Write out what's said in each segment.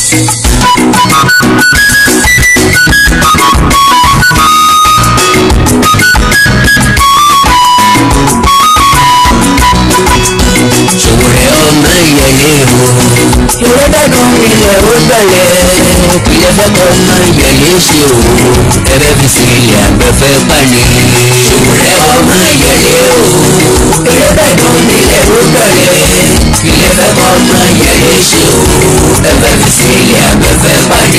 Ṣòwòrẹ́ ọmọ ìyẹlé o. Ìrẹ́dàdùn ilẹ̀ ó gbẹ̀lẹ̀. Ilẹ̀ fẹ́kọ̀ ọmọ ìyẹlé ṣe o. Ẹbẹ́ fi sí ilẹ̀ àgbẹ̀fẹ́ pàní. Ṣòwòrẹ́ ọmọ ìyẹlé o. Ìrẹ́dàdùn ilẹ̀ ó gbẹ̀lẹ̀. Ilẹ̀ fẹ́kọ̀ ọmọ ìyẹlé ṣe o. Ẹbẹ́ fi sí ilẹ̀ àgbẹ̀fẹ́ pàní.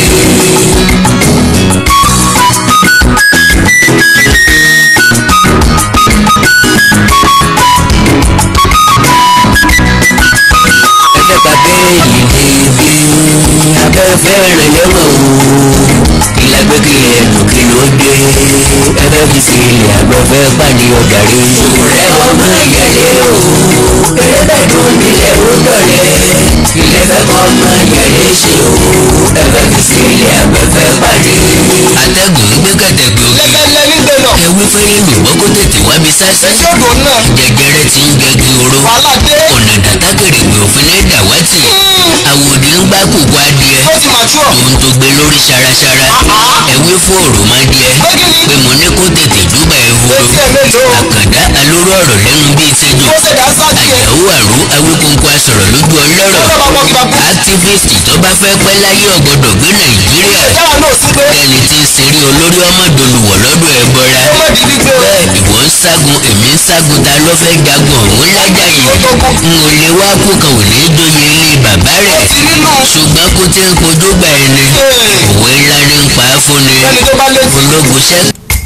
ẹgbẹ́ pàdé yìí débi abẹ́fẹ́ rẹ̀ lẹ́wọ̀n o ìlàgbé kílẹ̀ ẹnu kí ló dé ẹgbẹ́ fi sí ilẹ̀ abẹ́fẹ́ pàdé ọ̀gàrí. rẹ̀ ọmọ ìyẹlé o ẹlẹ́dẹ̀dùn nílẹ̀ ó dọ̀lẹ́ ilẹ̀ fẹ́ kọ́ ọmọ ìyẹlé ṣe o ẹgbẹ́ fi sí ilẹ̀ abẹ́fẹ́ pàdé. atẹ́gùn gbé kẹ̀tẹ̀gbẹ̀ òkè lẹ́lẹ́lẹ́ nígbè náà. ẹwí fẹ́rẹ́ lùgbọ́ kó tètè wá mi sásí. etí odò náà. jẹjẹrẹ ti ń gẹgi oró wàhálà dé. ọ̀nà dàtàkèrè mi ò fi ní dàwátì àwòdì ń gbá kókó adìẹ ó ti màtúọ̀. tòun tó gbé lórí ṣaraṣara ẹwé fún òrò máa díẹ pé mo ní kó tètè júbà ehoro etí ẹ̀ mélòó. àkàndá alóró ọ̀rọ̀ lẹ́nu bíi tẹ́jọ́ ó ṣe dá sáàtì ẹ̀. àyàwó àrò awíkóńkó asọ̀rọ̀ lójú ọlọ́rọ̀ ó lọ́ bá mọ́ kí bá bú. activist tó bá fẹ́ pẹ́ láyé ọ̀gbọ́dọ̀ gbé nàìjíríà yàrá náà sí pé. ẹni tí ń ṣeré olórí ọmọdolùwọ̀ lọ́dọ̀ ẹ bọ́ra ó má di gbígbé o. bẹ́ẹ̀ ìwọ ń ságun èmi ń ságun ta ló fẹ́ jagun ọ̀hún lájà yìí n ò lè wá kú kan ò ní dóye ilé bàbá rẹ̀ ti nínú. ṣùgbọ́n kó tí ń kojú gbà ẹni òwe ńlá ní ń pa á fún ni ẹni tó bá létí. ológun ṣẹ́.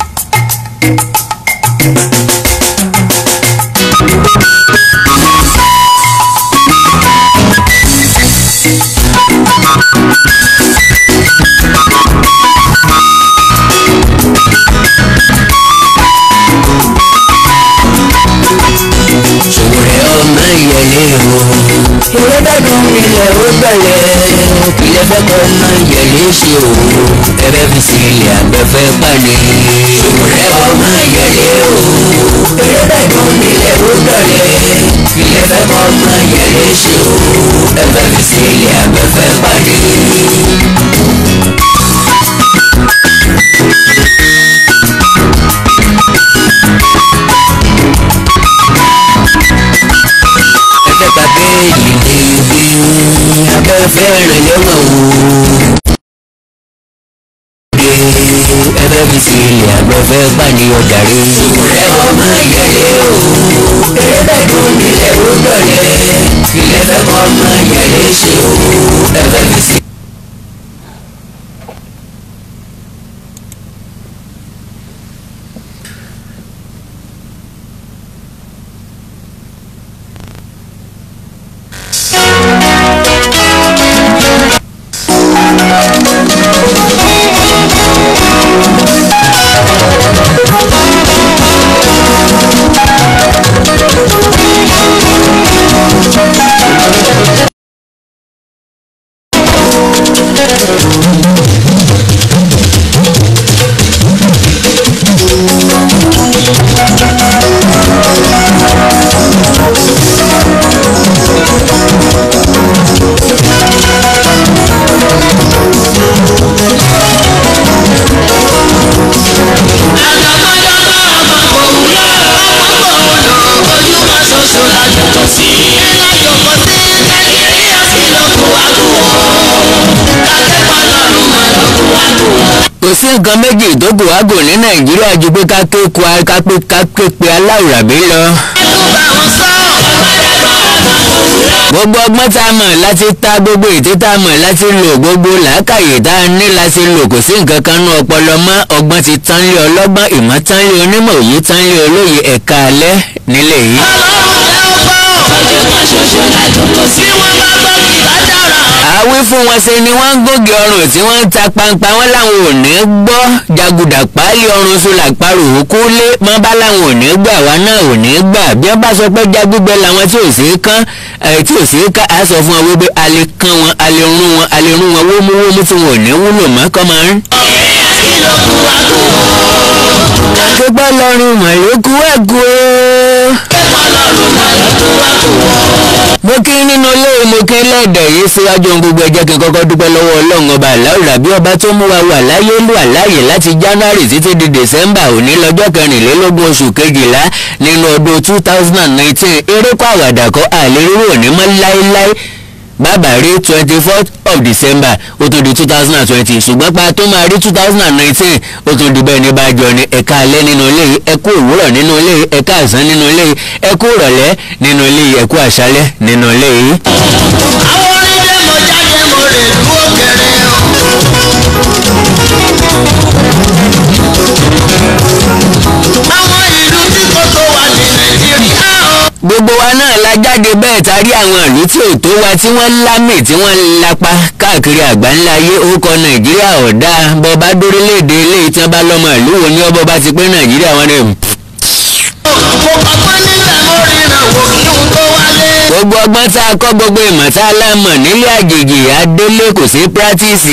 Ṣòwòrẹ́ ọmọ ìyẹlé o. Ìrẹ́dàdùn ilẹ̀ ó gbẹ̀lẹ̀. Ilẹ̀ fẹ́kọ̀ ọmọ ìyẹlé ṣe o. Ẹbẹ́ fi sí ilẹ̀ àgbẹ̀fẹ́ pàní. Ṣòwòrẹ́ ọmọ ìyẹlé o. Ìrẹ́dàdùn ilẹ̀ ó gbẹ̀lẹ̀. Ilẹ̀ fẹ́kọ̀ ọmọ ìyẹlé ṣe o. Ẹbẹ́ fi sí ilẹ̀ àgbẹ̀fẹ́ pàní. ẹgbẹ́ pàdé yìí débi abẹ́fẹ́ rẹ̀ lẹ́wọ̀n o. ẹgbẹ́ fi sí ilẹ̀ abẹ́fẹ́ pàdé ọ̀dàrí. rẹ̀ ọmọ ìyẹlé o. ẹ̀ẹ́dẹ̀dùn nílẹ̀ ó dọ̀lẹ́. ilẹ̀ fẹ́ kọ́ ọmọ ìyẹlé ṣe o. ẹgbẹ́ fi sí. kò sí nǹkan méjì tó kù wágò ní nàìjíríà ju pé ká ké ku ká pé ká ké pe aláwùrábí lọ. gbogbo ọgbọ́n tá a mọ̀ láti ta gbogbo ètí tá a mọ̀ láti lò gbogbo làákàyè tá a ní láti lò kò sí nǹkan kan nú ọpọlọ mọ́ ọgbọ́n ti tán lé ọlọ́gbọ́n ìmọ̀ tán lé onímọ̀ òye tán lé olóye ẹ̀ka alẹ́ nílẹ̀ yìí. àwí fún wọn ṣe ni wọ́n ń gògè ọrùn tí wọ́n ń ta pampa wọn láwọn ò ní gbọ́ jagudà páálí ọrùn sólà parò òkú lé mọ́ bá láwọn ò ní gbà wá náà ò ní gbà bí wọ́n bá sọ pé jágbígbẹ́ làwọn tí ò sí kán ẹ̀ tí ò sí ká á sọ fún wọn wípé a lè kán wọn a lè rún wọn a lè rún wọn wómúwómú tí wọn ò ní wúlò mọ́ kọ́ máa ń. akẹ́gbẹ́ lọ́rùn mọ̀lẹ́kú ẹ̀kú o. mo kí nínú ilé mo kí lẹ́ẹ̀dẹ̀ yìí síwájú ohun gbogbo ẹ̀jẹ̀ kí n kọ́kọ́ dúpẹ́ lọ́wọ́ ọlọ́run ọba aláwùrà bí ọba tó mú wa wà láyé lù àláyè láti january títí di december òní lọ́jọ́ kẹrìnlélógún oṣù kejìlá nínú ọdún two thousand and nineteen erékọ́ àwàdà kọ́ àlérúrò òní mọ́ láéláé bàbá rí twenty fourth of december ó tún di two thousand and twenty ṣùgbọ́n pa tó máa rí two thousand and nineteen ó tún di bẹ́ẹ̀ ní bájọ ni ẹ̀ka alẹ́ nínú ilé yìí ẹ̀kú òwúrọ̀ nínú ilé yìí ẹ̀ka àsán nínú ilé yìí ẹ̀kú ìrọ̀lẹ́ nínú ilé yìí ẹ̀kú àṣálẹ́ nínú ilé yìí. àwọn onídé mo jáde mo rè lú òkèrè o. àwọn ìlú tí kò tó wà ní nàìjíríà o. gbogbo wa náà la jáde bẹ́ẹ̀ tarí àwọn ìlú tí ò tó wa tí wọ́n lámì tí wọ́n lapa káàkiri àgbáńlá ayé orúkọ nàìjíríà ọ̀dà bọba dórílẹ̀-èdè eléyìí tí wọ́n bá lọ́mọ ìlú wo ni ọbọ̀ bá ti pé nàìjíríà wọn ni. mo kọ́kọ́ níbẹ̀ mo ríran wò kí n tó wálé. gbogbo ọgbọ́n tá a kọ́ gbogbo ìmọ̀ tá a lámọ̀ nílé àjèjì adélé kò sí pírátìsì.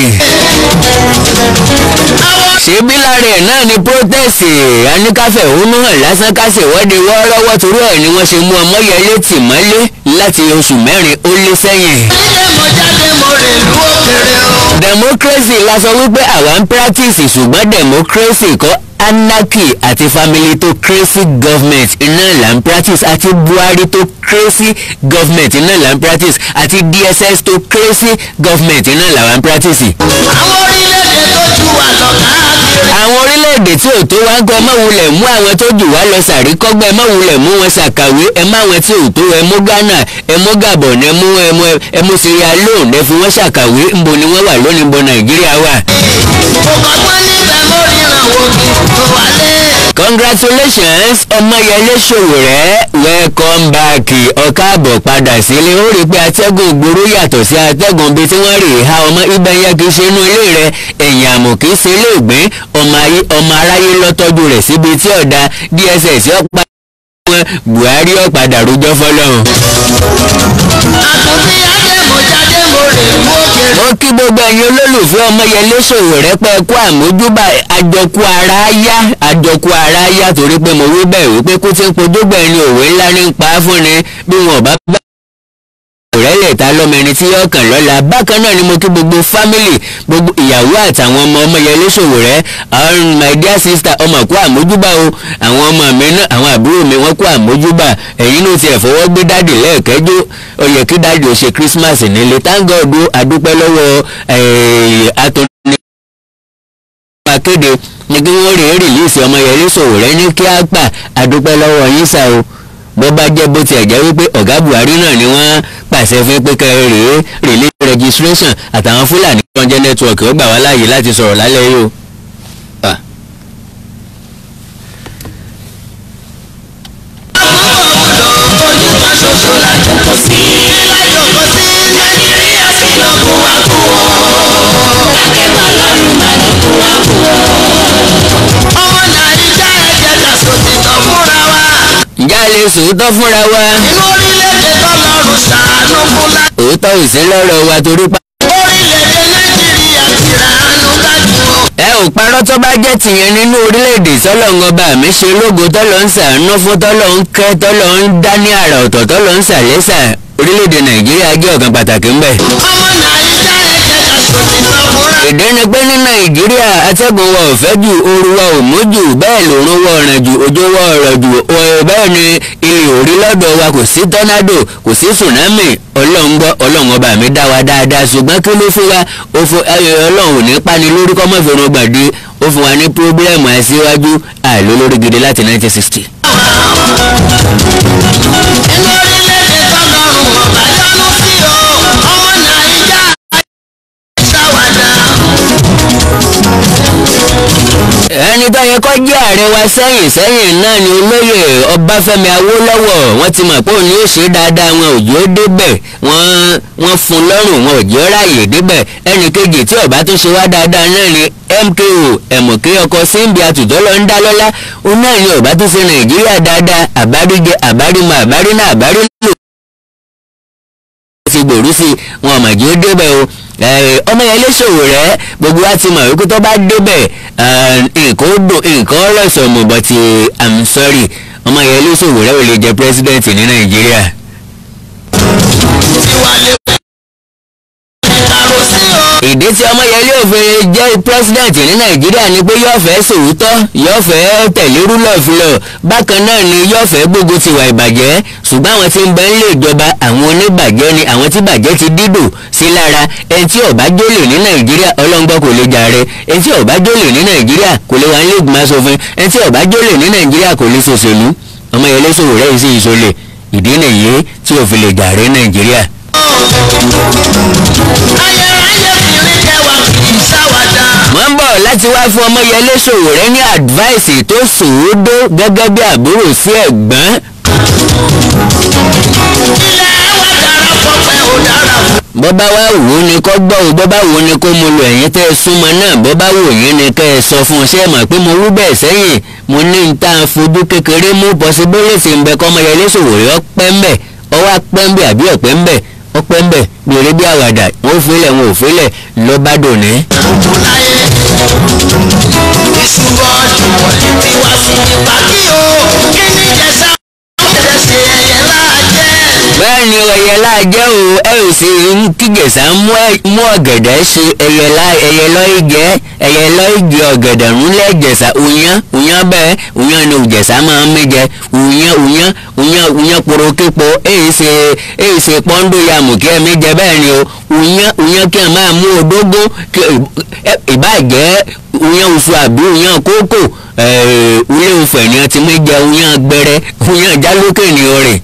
ṣébí lára ẹ̀ náà ni protest aníkàfẹ́ òun hàn lásán kásẹ̀ wọ́de wọ́ọ́rọ́wọ́ torí ẹ̀ ni wọ́n ṣe mú ọmọyẹlé tì mọ́lé láti oṣù mẹ́rin ó lé sẹ́yìn. onídé mo jáde mo rè lú òkèrè o. democracy la sọ wípé àwa ń practice ṣùgbọ́n democracy kọ́ anarchy àti family-to-cracy government iná là ń practice àti buhari-to-crazy government iná là ń practice àti dss-to-crazy government iná là wà ń practice. àwọn orílẹ̀-èdè tó ju wà lọ káàkiri. àwọn orílẹ̀-èdè tí ò tó wá ń kọ́ ẹ má wulẹ̀ mú àwọn tó jù wá lọ sàríkọ́gbẹ́ ẹ má wulẹ̀ mú wọn ṣàkàwé ẹ má wọn tí ò tó ẹ mú ghana ẹ mú gabon ẹ mú ẹ mú ẹ mú sierra leone ẹ fi wọ́n ṣàkàwé ńbo ni wọ́n wà lónìí ńbo nàìjíríà wà. mo kọ́kọ́ níbẹ̀ mo ríran wò kí n tó wálé. congratulations ọmọyẹlé ṣòwòrẹ́ welcome back ọ̀káàbọ̀ padà sílé ó rí i pé atẹ́gùn gbòòrò yàtọ̀ sí atẹ́gùn bíi tí wọ́n rè é ha ọmọ ibẹ̀ yẹn kì í ṣe inú ilé rẹ ẹ̀yìn àmọ̀ kì í ṣe ilé ìgbín ọmọ ayé ọmọ aráyé lọ́tọ́jú rẹ̀ síbi tí ọ̀dà dss ọ̀pá wọn buhari ọ̀padà rojọ́ fọlọ́run. àtúntí adé mo jáde mo rè lú òkèrè. ó kí gbogbo ẹ̀yin olólùfẹ́ ọmọyẹlé ṣòwòrẹ́ pẹ́ kú àmójúbà àjọkú ara yá àjọkú ara yá torí pé mo wí bẹ́ẹ̀ wípé kó tí ń pojógbà ẹni òwe ńlá ní pa á fún ni bí wọn ò bá bá òrẹ́lẹ̀ ta lọ́mọ ẹni tí yóò kàn lọ́la bákan náà ni mo kí gbogbo fámìlì gbogbo ìyàwó àtàwọn ọmọ ọmọyẹlé ṣòwòrẹ́ àwọn my dear sister ọmọ kú àmójúbà o àwọn ọmọ mi náà àwọn àbúrò mi wọ́n kú àmójúbà ẹ̀yin ló tiẹ̀ fọwọ́ gbé dáàdì lẹ́ẹ̀kẹ́jọ́ ó yẹ kí dáàdì ò ṣe christmas nílé thank God o àdúpẹ́ lọ́wọ́ atọ́ni akéde ní kí wọ́n rèé rìlíìsì ọmọyẹlé ṣòwòrẹ́ ní kí á gbà àdúpẹ́ lọ́wọ́ yín sá o bó bá jẹ́ bó tiẹ̀ jẹ́ wípé ọ̀gá buhari náà ni wọ́n pàṣẹ fún pé kẹ́ ẹ rèé rèlé registration àtàwọn fúlàní tó ń jẹ́ nẹ́tíwọ̀kì ó gbà wá láàyè láti sọ̀rọ̀ lálẹ́ yìí o. Ah. ojúkan ṣoṣo la jókòó sí. la jókòó sí nàìjíríà sí lọ́kùn wá kú o. akẹ́kọ̀ọ́ lọ́rùn máa lọ́kùn wá kú o. ọmọ nàìjíríà ẹ̀jẹ̀ ká sòtítọ́ fúnra wa. ǹjẹ́ a lè sòótọ́ fúnra wa inú orílẹ̀-èdè tọ́lọ́run ṣàánú fúnra. òótọ́ ò sí lọ́rọ̀ wa torí pa. orílẹ̀-èdè nàìjíríà ti ràánú kájú o. ẹ ò parọ́ tó bá jẹ́ tìyẹn nínú orílẹ̀-èdè tọ́lọ̀ ń ọba mi ṣe lógo tọ́lọ̀ ń sàánú fún tọ́lọ̀ ń kẹ́ tọ́lọ̀ ń dá ní àrà ọ̀tọ̀ tọ́lọ̀ ń sàlẹ́sà orílẹ̀-èdè nàìjíríà jẹ́ ọ̀kan pàtàkì ńbẹ̀. ọmọ nàìjíríà ẹ̀jẹ̀ ká sòtítọ́ fúnra. ìdí ni pé ní nàìjíríà atẹ́gùn wa ò fẹ́ jù ooru wa ò mú jù bẹ́ẹ̀ lòrùn wa ọ̀ràn jù òjò wa ọ̀rọ̀ jù ọ̀ bẹ́ẹ̀ ni ilẹ̀ òrí lọ́dọ̀ wa kò sí tọ́nádò kò sí tsunami ọlọ́run gbọ́ ọlọ́run ọba mi dá wa dáadáa ṣùgbọ́n kí ló fún wa ó fún ẹ ọlọ́run ò ní pani lórí kọ́mọ́fẹ́rún gbàdé ó fún wa ní pírọ́bílẹ̀mù àìsíwájú àìlólórí gidi láti 1960. inú orílẹ̀-èdè tọ́lọ́run ọba yọ́nú sí o. ọmọ nàìjíríà ṣàwádà. ẹni tó yẹ kó jẹ́ ààrẹ wa sẹ́yìn sẹ́yìn náà ni olóyè ọbáfẹ́mi awólọ́wọ̀ wọ́n ti mọ̀ pé òun yóò ṣe dáadáa wọn ò jẹ́ ó débẹ̀ wọ́n wọ́n fún lọ́rùn wọn ò jẹ́ ó ráàyè débẹ̀ ẹnì kejì tí ọba tó ṣe wá dáadáa náà ni mko ẹ̀mọ̀kẹ́ ọkọ̀ síbi àtùtọ́ lọ ń dá lọ́lá òun náà ni ọba tó ṣe nàìjíríà dáadáa àbáríjẹ àbárímọ àbárínà àbárínà ti gbòòrú sí wọn ọmọ ìjì ó débẹ̀ o ọmọ yẹn léṣòwò rẹ gbogbo wa ti mọ̀ wípé tó bá débẹ̀ nǹkan ó dùn nǹkan ó rọ̀ṣọ̀ mọ̀ but i'm sorry ọmọ yẹn léṣòwò rẹ ò lè jẹ president ní nàìjíríà wálé. ìkàrò sí o. ìdí tí ọmọyẹlé òfin jẹ́ president ní nàìjíríà ni pé yóò fẹ́ sòótọ́ yóò fẹ́ tẹ̀lé rule of law bákan náà ni yóò fẹ́ gbógun tiwa ìbàjẹ́ ṣùgbọ́n àwọn tí ń bẹ nílé ìjọba àwọn oníbàjẹ́ ni àwọn tí bàjẹ́ ti dídò sí lára ẹni tí ó bá jólè ní nàìjíríà ọlọ́ngbọ́ kò lè jàre ẹni tí ó bá jólè ní nàìjíríà kò lè wà nílé ìgbìmọ̀ asòfin ẹni tí ó bá jólè ní nàìjíríà kò lè ṣòṣèlú ọmọyẹlé sòwò rẹ̀ sí ìṣòlè ìdí nìyí tí ò fi lè jàre nàìjíríà. ayérayé kiri kẹwàá kì í ṣàwàdà. wọ́n ń bọ̀ láti wá fún ọmọyẹlé Sowore ní advice tó sòódó gẹ́gẹ́ bí àbúrò sí ẹ̀gbọ́n ilé wa dára fọpẹ́ ò dára fún. bọ́bá wá wò ó ni kọ́ gbọ́ ò bọ́bá wò ó ni kó mo lo ẹ̀yìn tẹ́ ẹ súnmọ́ náà bọ́bá wò yín ni kẹ́ ẹ sọ fún un ṣé ẹ mọ̀ pé mo wú bẹ́ẹ̀ sẹ́yìn mo ní n tá a fojú kékeré mú possibility ń bẹ kọ́ ọmọyẹlé Sowore ọpẹ́ ń bẹ̀ ọwọ́ apẹ́ ń bẹ̀ àbí ọ̀pẹ́ ń bẹ̀ ọpẹ́ ń bẹ̀ bí eré bí àwàdà wọn ò fílẹ̀ wọn ò fílẹ̀ lọ́ba dòní. òkú láyé ìṣubọ̀ ṣùgbọ́n ti wá sí ipa kí o kí ni jẹ́sà ọ̀tẹ̀ ṣe ẹ̀yẹ láàjẹ́. bẹ́ẹ̀ ni ẹyẹ láàjẹ́ o ẹ ò sì ń kígèsà mú ẹ- mú ọ̀gẹ̀dẹ̀ ṣe ẹyẹ lá ẹyẹ lọ́ìgẹ́ ẹyẹ lọ́ìgẹ́ ọ̀gẹ̀dẹ̀ ńlẹ̀ jẹ̀sà òyàn òyàn bẹ́ẹ̀ òyàn ni òjẹ̀sà máa ń méjẹ òyàn òyàn òyàn òyàn poroképo èyí ṣe èyí ṣe pọ́ńdó ya mú kí ẹ méjẹ bẹ́ẹ̀ ni o òyàn òyàn kí ẹ máa mú odógó kí ẹ- ìbàjẹ́ òyàn oṣù àbí òyàn kókò ilé ìfẹ̀ ni ẹ ti méjẹ òyàn gbẹrẹ òyàn jálókè ni o rè.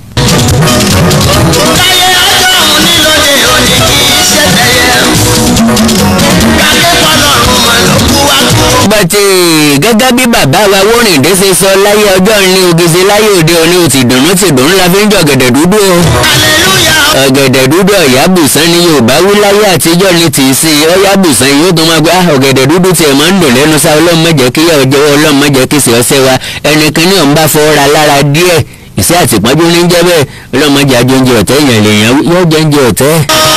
káyé ọjọ́ òun nílòdì òní kì í ṣe tẹ̀yẹ. káké pọ́lọ́run mọ̀ ló kú wá kú. bàtì gẹ́gẹ́ bí bàbá wa wórìndé ṣe sọ láyé ọjọ́ ní ògìsì láyé òde òní ò ti dùnú ti dùnú la fi ń jọ ọ̀gẹ̀dẹ̀ dúdú o. hallelujah. ọ̀gẹ̀dẹ̀ dúdú ọ̀yábùsán ni yorùbá wí láyé àtijọ́ ní tì í sí i ọ̀yábùsán yóò tó máa gbá ọ̀gẹ̀dẹ̀ dúdú tiẹ̀ máa ń dùn lẹ́nu sá ọlọ́run má jẹ́ kí yà ọjọ́ ọlọ́run má jẹ́ kí sì ọsẹ wa ẹnìkan ní ọ̀nba fọwọ́ra lára díẹ̀ ìṣe àtìpọ́njú ní jẹ́ bẹ́ẹ̀ ọlọ́run má jẹ́ àjọǹjẹ ọ̀tẹ́ èèyàn lèèyàn yóò jẹ́ oúnjẹ ọ̀tẹ́.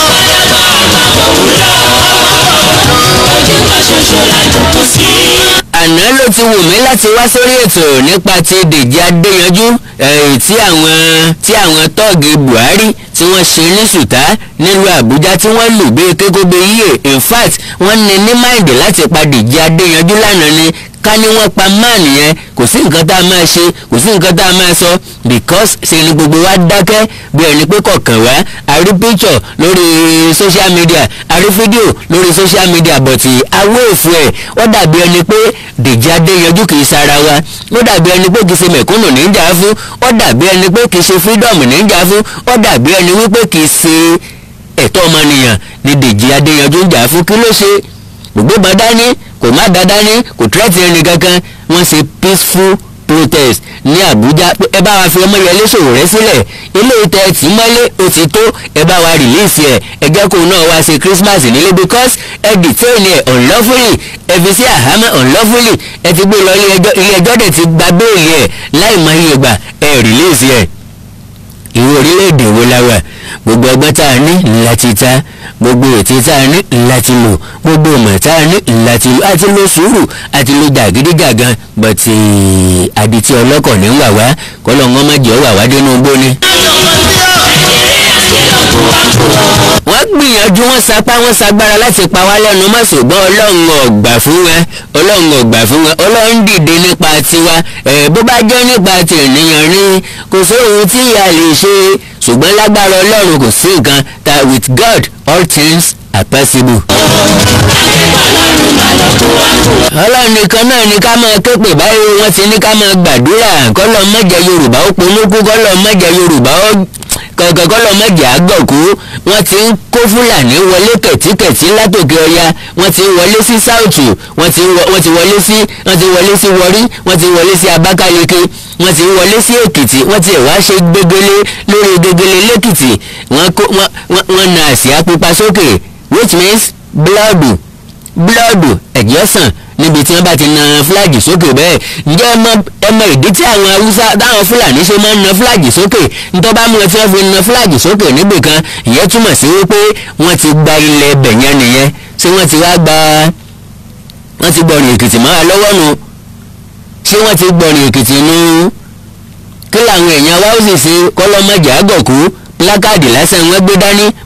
àná ló ti wù mí láti wá sórí ètò nípa ti Dèjì Adéyanjú eh, tí àwọn tí àwọn tọ́ọ̀gì Buhari tí wọ́n ṣe ní sùtá nílùú Àbújá tí wọ́n lù bí kékóbe yíyè in fact wọ́n ní ní máìdì láti pa Dèjì Adéyanjú lánàá ni ká ní wọ́n pa máàlì yẹn kò sí nǹkan tá a máa ṣe kò sí nǹkan tá a máa sọ because ṣe ni gbogbo wa dákẹ́ bí ẹni pé kọ̀ọ̀kan wá a rí picture lórí social media a rí fídíò lórí social media but awé òfu ẹ̀ ó dàbí ẹni pé Dèjì Adéyanjú kì í sara wa ó dàbí ẹni pé kì í ṣe mẹ̀kúnnù ní í jà fún ó dàbí ẹni pé kì í ṣe freedom ní í jà fún ó dàbí ẹni wípé kì í ṣe ẹ̀tọ́ ọmọnìyàn ni Dèjì Adéyanjú ń jà fún kí ló ṣe gbogbo bá dání kò má dá dání kò tírẹ́tì ẹni kankan wọ́n ṣe peaceful protest ní Àbújá pé ẹ bá wa fi Ọmọyẹlé Sowore sílẹ̀ ilé ìtẹ́ tí mọ́lé ó ti tó ẹ bá wa release ẹ̀ ẹ jẹ́ kó náà wá ṣe Christmas nílé because ẹ detain ẹ unlawfully ẹ fi sí àhámọ́ unlawfully ẹ ti gbé lọ ilé ẹjọ́ ilé ẹjọ́ dẹ̀ ti gba béèlì ẹ̀ láì mọ iye gbà ẹ release ẹ̀ ìwé orílẹ̀-èdè wo la wà gbogbo ọgbọ́n tá a ní láti ta gbogbo ètí tá a ní láti lò gbogbo ọmọ tá a ní láti lò àti lo sùúrù àti lo jàgídíjàgan bọ̀tì àdìtí ọlọ́kọ̀ ní wà wá kọ́lọ́ wọn má jẹ́ wà wá dénú gbóni. wọ́n gbìyànjú wọ́n sapá wọ́n sagbára láti pa wá lẹ́nu mọ́ ṣùgbọ́n ọlọ́run ọ̀gbà fún wa ọlọ́run ọ̀gbà fún wa ọlọ́run dìde nípa tiwa ẹ̀ bó bá jẹ́ nípa tènìyàn rí kò sóhun tí ìyá lè ṣe ṣùgbọ́n lágbára ọlọ́run kò sí nǹkan that with God all things are possible. ọlọ́run nìkan náà ni ká máa képe báyìí wọ́n ti ní ká máa gbàdúrà kọ́lọ́ mọ́jẹ yorùbá ó polúkú kọ́lọ́ mọ́jẹ yorùbá ó kankan kọ́lọ́ mọ́jẹ àgọ̀kú wọ́n ti ń kó fúlàní wọlé kẹ̀tíkẹ̀tí látòkè ọya wọ́n ti wọlé sí sáùtù wọ́n ti wọ- wọ́n ti wọlé sí wọ́n ti wọlé sí wọrí wọ́n ti wọlé sí abákáleke wọ́n ti wọlé sí èkìtì wọ́n ti wá ṣe gbégélé lórí gbégélé lẹ́kìtì wọ́n kó wọ́n wọ́n- wọ́n na àsíá pupa sókè which means blood blood ẹ̀jẹ̀ sàn níbi tí wọ́n bá ti na fúláàgì sókè bẹ́ẹ̀ ǹjẹ́ ẹ mọ ẹ mọ ìdí tí àwọn haúsá táwọn fúlàní ṣe máa ń na fúláàgì sókè nítorí bá mú ẹ tí wọ́n fi na fúláàgì sókè níbì kan ìyẹn túmọ̀ sí wípé wọ́n ti gba ilẹ̀ ẹbẹ̀ yẹn nìyẹn ṣé wọ́n ti wá gba wọ́n ti gbọ̀rìn èkìtì mọ́ wa lọ́wọ́ nu ṣé wọ́n ti gbọ̀rìn èkìtì nu kí làwọn èèyàn wa ó sì ṣe kọ́lọ́mọjà àgọ̀kú pílákàdì lásán wọ́n gbé dání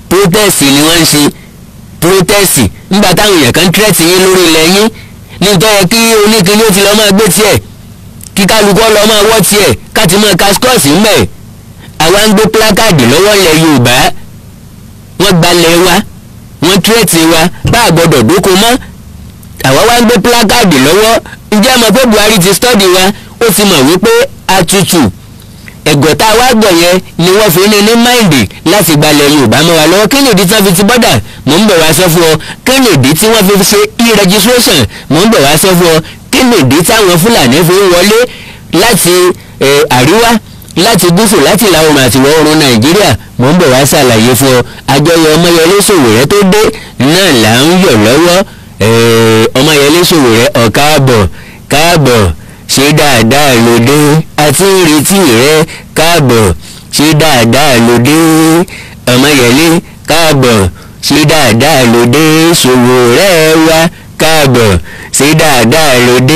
protest ni wọ́n ń ṣe protest nígbà táwọn èèyàn kan tírẹ̀tì yín lórí ilẹ̀ yín nítorí kí oníkíní ó ti lọ́ máa gbé tiẹ̀ kí kálukú lọ́ máa wọ́ tiẹ̀ káti máa ka skọ́ọ̀sì ńbẹ̀ àwa ń gbé pílákàdì lọ́wọ́ ilẹ̀ Yorùbá wọ́n gbalẹ̀ wa wọ́n tírẹ̀tì wa bá a gbọ́dọ̀ dóko mọ́ àwa wá ń gbé pílákàdì lọ́wọ́ ǹjẹ́ mọ̀ pé Buhari ti stọ́dì wa ó ti mọ̀ wípé atutù ẹ̀gọ́ tá a wá gbọ̀ yẹn ni wọ́n fi ní ní máìndì láti gbalẹ̀ Yorùbá mọ́ wa lọ́wọ́ kí nìdí tí wọ́n fi ti bọ́dà mò ń bọ̀ wá sọ fún ọ kí nìdí tí wọ́n fi ṣe e-registration mò ń bọ̀ wá sọ fún ọ kí nìdí táwọn Fúlàní fi ń wọlé láti àríwá láti gúúsù láti ìlà oòrùn àti ìwọ̀ oòrùn Nàìjíríà mò ń bọ̀ wá ṣàlàyé fún ọ àjọyọ̀ Ọmọyẹlé Sowore tó dé náà là ń yọ̀ lọ́wọ́ Ọmọyẹlé Sowore ọ̀káàbọ̀ káàbọ̀ ṣe dáadáa lóde àti ìrètí rẹ káàbọ̀ ṣe dáadáa lóde Ọmọyẹlé káàbọ̀ ṣe dáadáa lóde Sowore wa káàbọ̀ ṣe dáadáa lóde.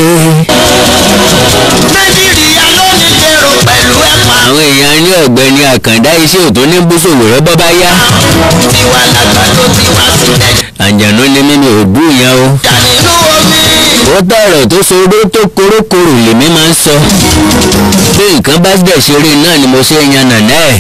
nàìjíríà ló ní kérò pẹ̀lú ẹ̀pà. àwọn èèyàn ní ọ̀gbẹ́ni àkàndá iṣẹ́ òtún ní bú Sowore bọ́ bá yá. tiwa lágbàdo tiwa sílẹ̀. àǹjànú ni mímí ò bú yẹn o. jà nínú omi. ó tọrọ tó soró tó korókorò lèmi máa ń sọ bí nǹkan bá dẹ̀ ṣe rí náà ni mo ṣe yan nàná ẹ̀.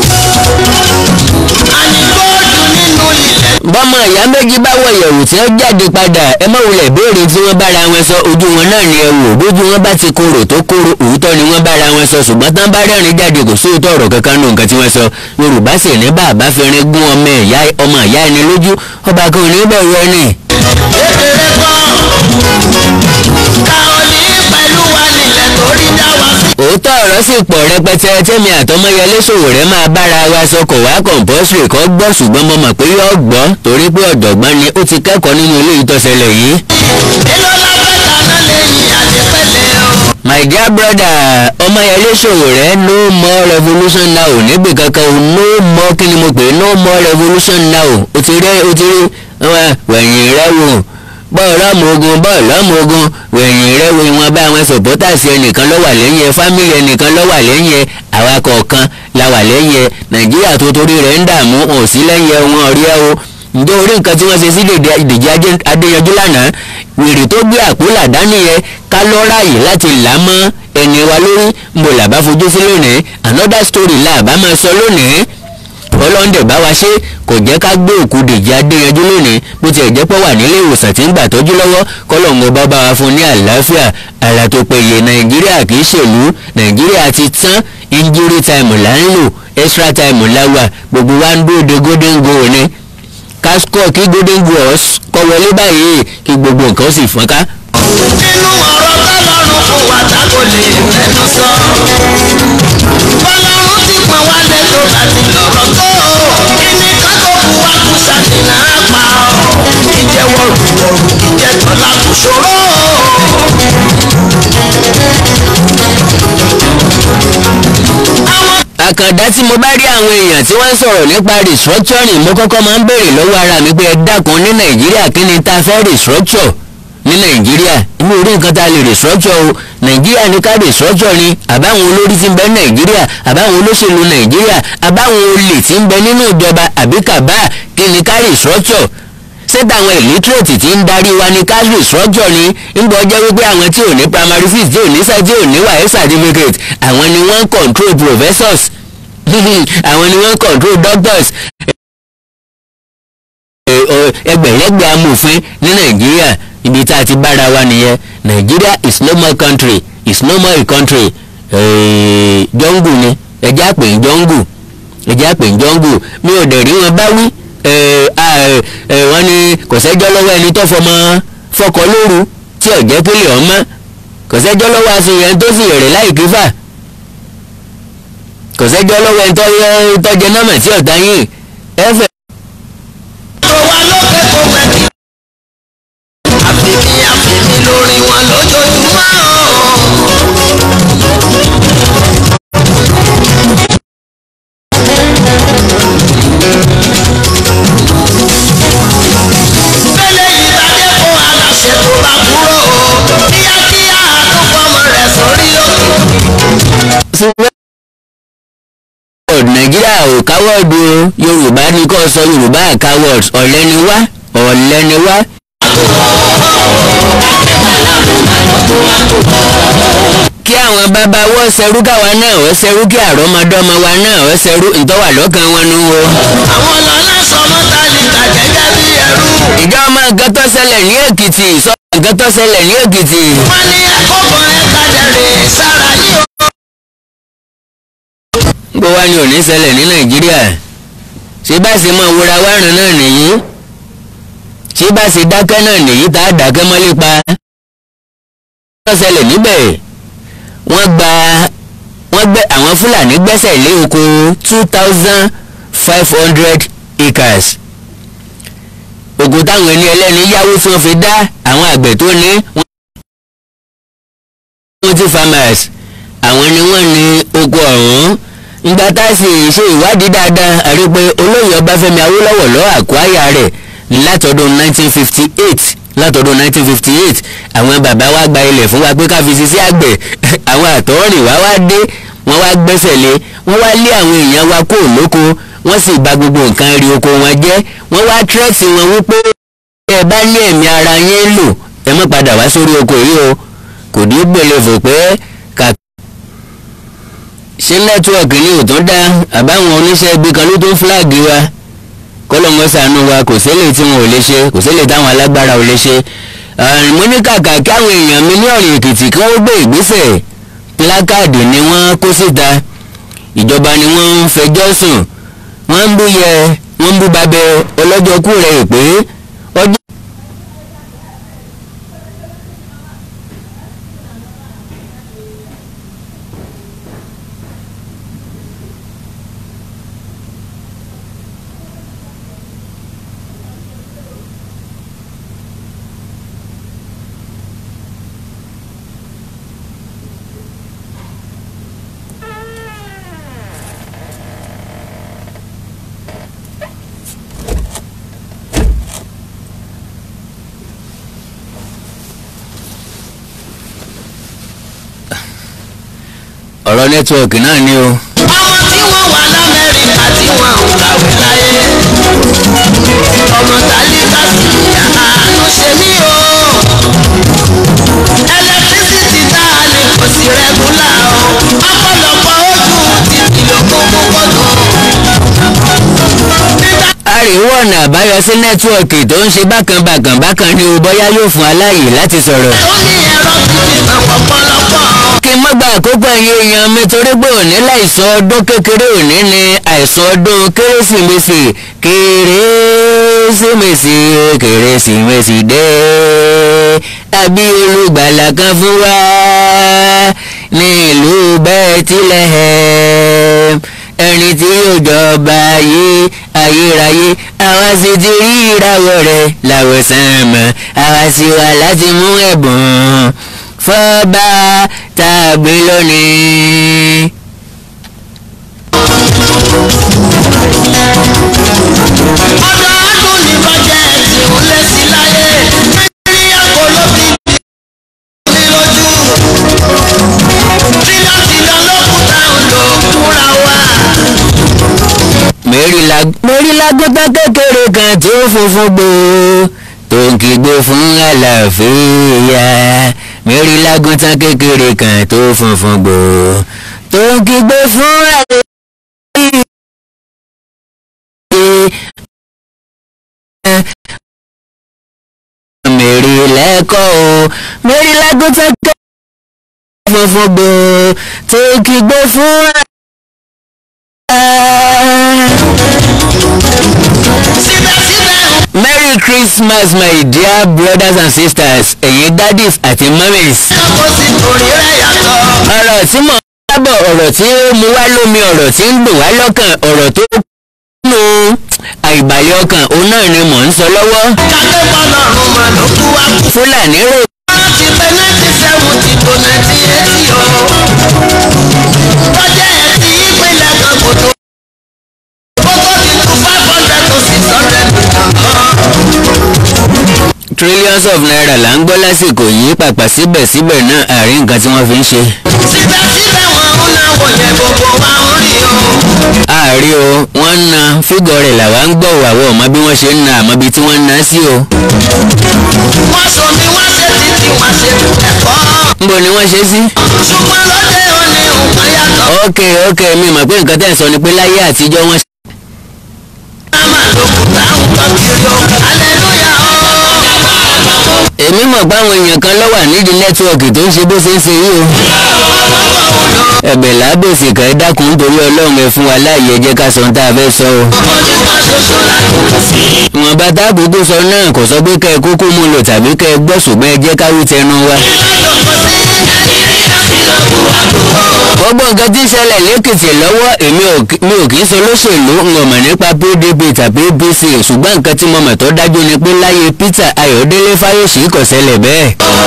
àní góòlù nínú ilẹ̀. bọ́mọ ìyá méjì bá wọ ìyẹ̀wù tí wọ́n jáde padà ẹ má wulẹ̀ béèrè tí wọ́n bára wọn sọ ojú wọn náà ni ẹ wò bójú wọn bá ti korò tó korò òótọ́ ni wọ́n bára wọn sọ ṣùgbọ́n tán bá rẹ́rìn jáde kò sóòótọ́ ọ̀rọ̀ kankan nù nǹkan tí wọ́n sọ yorùbá sì ní bàbá fẹ́rin gún ọmọ ìyá ọmọ ìyá ẹni lójú ọba kan ò ní bẹ̀rù ẹni. kékeré kan ká ò ní pẹ̀lú wa nílẹ̀ torí dá wa sí. òótọ́ ọ̀rọ̀ sì pọ̀ rẹpẹtẹ tẹ́mi àtọmọyẹlé Sowore máa bára wa sọ kò wá kọ̀ǹpọ́sìrì kan gbọ́ ṣùgbọ́n mo mọ̀ pé yóò gbọ́ torí pé ọ̀jọ̀gbọ́n ni ó ti kẹ́kọ̀ọ́ nínú ilé ìtọ́sẹ̀lẹ̀ yìí. èló la fẹ́ dáná lẹ́yìn àdìpẹ́lẹ́ o. my dear brother ọmọyẹlé Sowore no more revolution now níbi kankan o no more kí ni mo pè é no more revolution now o ti rí o ti rí wẹ̀yìn rẹ wò bọ́ọ̀lù ọmọ ogun bọ́ọ̀lù ọmọ ogun wẹ̀yìn rẹ wo ìwọ̀n bá àwọn sọ̀pọ́tàsì ẹnìkan ló wà lẹ́yìn ẹ fámìlì ẹnìkan ló wà lẹ́yìn ẹ àwa kọ̀ọ̀kan la wà lẹ́yìn ẹ nàìjíríà tó torí rẹ̀ ń dààmú wọn ò sí lẹ́yìn ẹ wọn ò rí ẹ o ǹjẹ́ orí nǹkan tí wọ́n ṣe sí Dèjì Adéyanjú lánàá wèrè tó gbé àpòlà dání yẹ ká lọ́ ráàyè láti là á mọ́ ẹni wa lórí mo làbá fojú sí lónìí another story là bá máa sọ lónìí ọlọ́ndẹ̀ bá wa ṣe kò jẹ́ ká gbé òkú Dèjì Adéyanjú lónìí bó tiẹ̀ jẹ́ pọ̀ wà nílé ìwòsàn tí ń gbà tọ́jú lọ́wọ́ kọ́lọ́ǹgọ́ bá bá wa fún ní àlàáfíà ara tó péye nàìjíríà kì í ṣèlú nàìjíríà ti tán injury time là ń lò extra time la wà gbogbo wa ń dúró de golden goal ni kásíkò kí golden goal kọ́ wọlé báyìí kí gbogbo nǹkan sì fọ́nká. nínú ọ̀rọ̀ tọ́lọ́run fún wa tá kò lè fẹnu sọ. bọ́lọ́run ti pọ̀n wá lẹ́tọ̀ láti lọ́rọ̀ tó. kíní kan tó kù wá kù ṣàfihàn àpá ọ̀. ìjẹ́wọ́ rùwọ̀rù ìjẹ́tọ̀ la kù ṣòro. àwọn àkàndá tí mo bá rí àwọn èèyàn tí wọ́n ń sọ̀rọ̀ nípa restructuring mo kọ́kọ́ máa ń béèrè lọ́wọ́ ara mi pé ẹ dákun ní nàìjíríà kí ni ta fẹ́ restructure ní nàìjíríà inú orí nǹkan tá a lè restructure o nàìjíríà ní ká restructure ni àbáwọn olórí tí ń bẹ nàìjíríà àbáwọn olóṣèlú nàìjíríà àbáwọn olè tí ń bẹ nínú ìjọba àbí kàbá kí ni ká restructure sẹ́tà àwọn illiterate tí ń darí wa ní cash restructure ni ń bọ́ jẹ́ wípé àwọn tí ò ní primary fees tí ò ní sẹ́ tí ò ní wàhálà certificate àwọn ni wọ́n ń control professors àwọn ni wọ́n ń control doctors ẹgbẹ̀lẹ́gbẹ̀ amòfin ní nàìjíríà ibi tá a ti bára wa nìyẹn nàìjíríà is no more country is no more a country jọ́ngù ni ẹjẹ́ àpè ń jọ́ngù ẹjẹ́ àpè ń jọ́ngù mi ò dẹ̀ rí wọn bá wí wọ́n ní kò sẹ́jọ́ lọ́wọ́ ẹni tó fọmọ fọkọ lóru tí ọ̀jẹ́ pélé ọmọ kò sẹ́jọ́ lọ́wọ́ aṣèyàn tó sì rẹ̀ láì kífà kò sẹ́jọ́ lọ́wọ́ ẹni tó jẹ nọ́mà tí ọ̀tá yìí ẹ̀fẹ̀. tó wà lókè kó pẹ́ kí. àfìmí àfìmí lórí wọn lójoojúmọ́. Bẹ́lẹ̀ yìí bá dé fún aláṣẹ tó bá kúrò o. Kíákíá àtúfọmọ rẹ̀ sórí òkè. Nigeria ò káwọ́ọ̀dù o yorùbá ní kò sọ yorùbá àkáwọ́ọ̀d ọ̀lẹ́ ni wá ọ̀lẹ́ ni wá. kí àwọn bàbá wọ́n ṣerú káwa náà wọ́n ṣerú kí àrọ́mọdọ́mọ wa náà wọ́n ṣerú ìtọ́wà lọ́kàn wọn nu wo. àwọn lọ́lá sọmọ tálíkà gẹ́gẹ́ bí ẹrú. ìjọ ọmọ nǹkan tó ṣẹlẹ̀ ní èkìtì sọ nǹkan tó ṣẹlẹ̀ ní èkìtì. wọ́n ní àkókò ẹ̀ka dẹ̀rẹ̀ sára yìí o. bó wá ní òní ṣẹlẹ̀ ní nàìjíríà ṣé bá ṣe mọ wúra wárùn náà nìyí ṣé bá ṣe dákẹ́ náà nìyí tá a dákẹ́ mọ́lé pa. wọ́n ṣẹlẹ̀ níbẹ̀ wọ́n gba wọ́n gbẹ́ àwọn fúlàní gbẹ́sẹ̀ lé oko two thousand five hundred acres ògùn táwọn ẹni ẹlẹ́ni yáwó tí wọ́n fi dá àwọn àgbẹ̀ tó ní wọ́n ti farmers àwọn ni wọ́n ní oko ọ̀hún ìgbà tá a sì ṣe ìwádìí dáadáa àrí pé olóyè ọbáfẹ́mi awólọ́wọ̀ lọ àkúáyà rẹ̀ látọdún 1958 látọdún 1958 àwọn bàbá wa gba ilẹ̀ fún wa pé ká fi ṣiṣẹ́ àgbẹ̀ àwọn àtọ́rìn wa wá dé wọ́n wá gbẹ́sẹ̀ lé wọ́n wá lé àwọn èèyàn wa kó lóko wọ́n sì bà gbogbo nǹkan rí oko wọn jẹ́ wọ́n wá tírẹ́tì wọn wípé ẹ bá ní ẹ̀mí ara yín lò ẹ má padà wá sórí oko yìí o kò ní gbèlè fò pé kà ṣé nẹ́tíwọ̀kì ni ò tún dá àbáwọn oníṣẹ́ ibi kan ló tó ń fúláàgì wa kọ́lọ́mọ ṣàánú wa kò sílẹ̀ tí wọn ò lè ṣe kò sílẹ̀ táwọn alágbára ò lè ṣe mo ní kàkà kí àwọn èèyàn mi ní ọ̀rìn èkìtì kí wọ́n gbé ìgbésẹ̀ pílákàdì ni wọ́n kó síta ìjọba ni wọ́n ń fẹjọ́ sùn wọ́n ń bú yẹ wọ́n ń bú babẹ ọlọ́jọ́ kú rẹ̀ pé ọjọ́. ọ̀rọ̀ nẹ́tíwọ̀kì náà ni o. ọmọ tí wọ́n wà lamẹ́ríkà tí wọ́n ò kàwé láyé. ọmọ tálíkà sí àánú ṣe mí o. ẹlẹtírísítì tá a lè kò sí rẹ́gúlà o. ọ̀pọ̀lọpọ̀ ojú títí lógún mú kọ́tù. nígbà àríwọ̀ ọ̀nà àbáyọ sí nẹ́tíwọ̀kì tó ń ṣe bákan bákan bákan ni o bóyá yóò fún aláyè láti sọ̀rọ̀. tó ní ẹ̀rọ tuntun kan pọ̀pọ̀lọpọ̀. kí n má gba àkókò ẹ̀yin èèyàn mi torí pé òní láìsàn ọdún kékeré òní ni àìsàn ọdún kérésìmesì kérésìmesì kérésìmesì dé àbí olùgbàlà kan fún wa ní ìlú Bẹ́tílẹ́hẹ́m ẹni tí yóò jọba ayé ayérayé àwa sì ti rí ìràwọ̀ rẹ̀ láwòsàn mọ́ àwa sì wà láti mú ẹ̀bùn fọ́ba tàbí lónìí. ọdọọdún ní bọ́jẹ̀tì ń lé sí láyé nàìjíríà kò ló fi ní lójú tìlọtìlọ lókùtà òjò kúra wá. mẹ́rìnlágbọ́tà kékeré kan tí ó funfun gbò tó ń kígbe fún àlàáfíà mẹ́rìnlágbọ́tà kékeré kan tó funfun gbò tó ń kígbe fún àlàáfíà. mẹ́rì lẹ́kọ̀ọ́ o mẹ́rì lágùntàn kẹ́ funfun gbò tó kígbe fún síbẹ̀síbẹ̀ merry christmas my dear brothers and sisters ẹ̀yin daddies àti mummies. nǹkan kò sí torí rẹ̀ yàtọ̀. ọ̀rọ̀ tí mo ń sábọ̀ ọ̀rọ̀ tí ó mú wá lómi ọ̀rọ̀ tí ń dùn wá lọ́kàn ọ̀rọ̀ tó nù àìbàlẹ̀ ọkàn òun náà ni mò ń sọ lọ́wọ́. kálẹ̀ bọ́lọ́run mà ló kú wá kú. fúlàní rò láti pé nineteen seventy to nineteen eighty o. bọ́jẹ̀tì ìpínlẹ̀ kan kò tó. ó tó ti tu five hundred to six hundred million. trillions of naira là ń gbọ́ lásìkò yìí pàpà síbẹ̀síbẹ̀ náà àárín nǹkan tí wọ́n fi ń ṣe. síbẹ̀síbẹ̀ wọn ń náwó yẹn gbogbo wa ń rí o. àrí o wọ́n ń na fígọ̀ rẹ̀ làwa ń gbọ́ àwọn ọmọ bí wọ́n ṣe ń na àmọ́ bí tí wọ́n ń na sí o. wọ́n sọ mi wọ́n ṣe títí wọ́n ṣe ẹ̀kọ́. níbo ni wọ́n ṣe sí. ṣùgbọ́n lóde òní nǹkan yàtọ̀. ok ok mi mọ̀ pé nǹkan tẹ́ ẹ̀ sọ ni pé láyé àtijọ́ wọ́n. máma lòkùtà ń tọ́ kiri o. aleluya o. èmi mọ̀ pé àwọn èèyàn kan ló wà nídìí nẹ́tíwọ̀kì tó ń ṣe bó ṣe ń ṣe yìí o. ẹ̀bẹ̀ lábèsè kan ẹ dákun nítorí ọlọ́run ẹ fún wa láàyè ẹ jẹ́ ká sọ ohun tá a fẹ́ sọ o. ojú kan ṣoṣo la kò sí. ìwọ̀n bá táàbù tó sọ náà kò sọ pé kẹ́ ẹ kúkú mú lò tàbí kẹ́ ẹ gbọ́ ṣùgbọ́n ẹ jẹ́ ká wí tẹnu wa. gbogbo nǹkan tí ń ṣẹlẹ̀ lẹ́kìtì lọ́wọ́ èmi ò kí- mi ò kì í sọ lóṣèlú n ò mọ̀ nípa pdp tàbí apc ṣùgbọ́n nǹkan tí mo mọ̀ tó dájú ni pé láyé peter ayọ̀délé fáyọ̀ṣe kò ṣẹlẹ̀ bẹ́ẹ̀.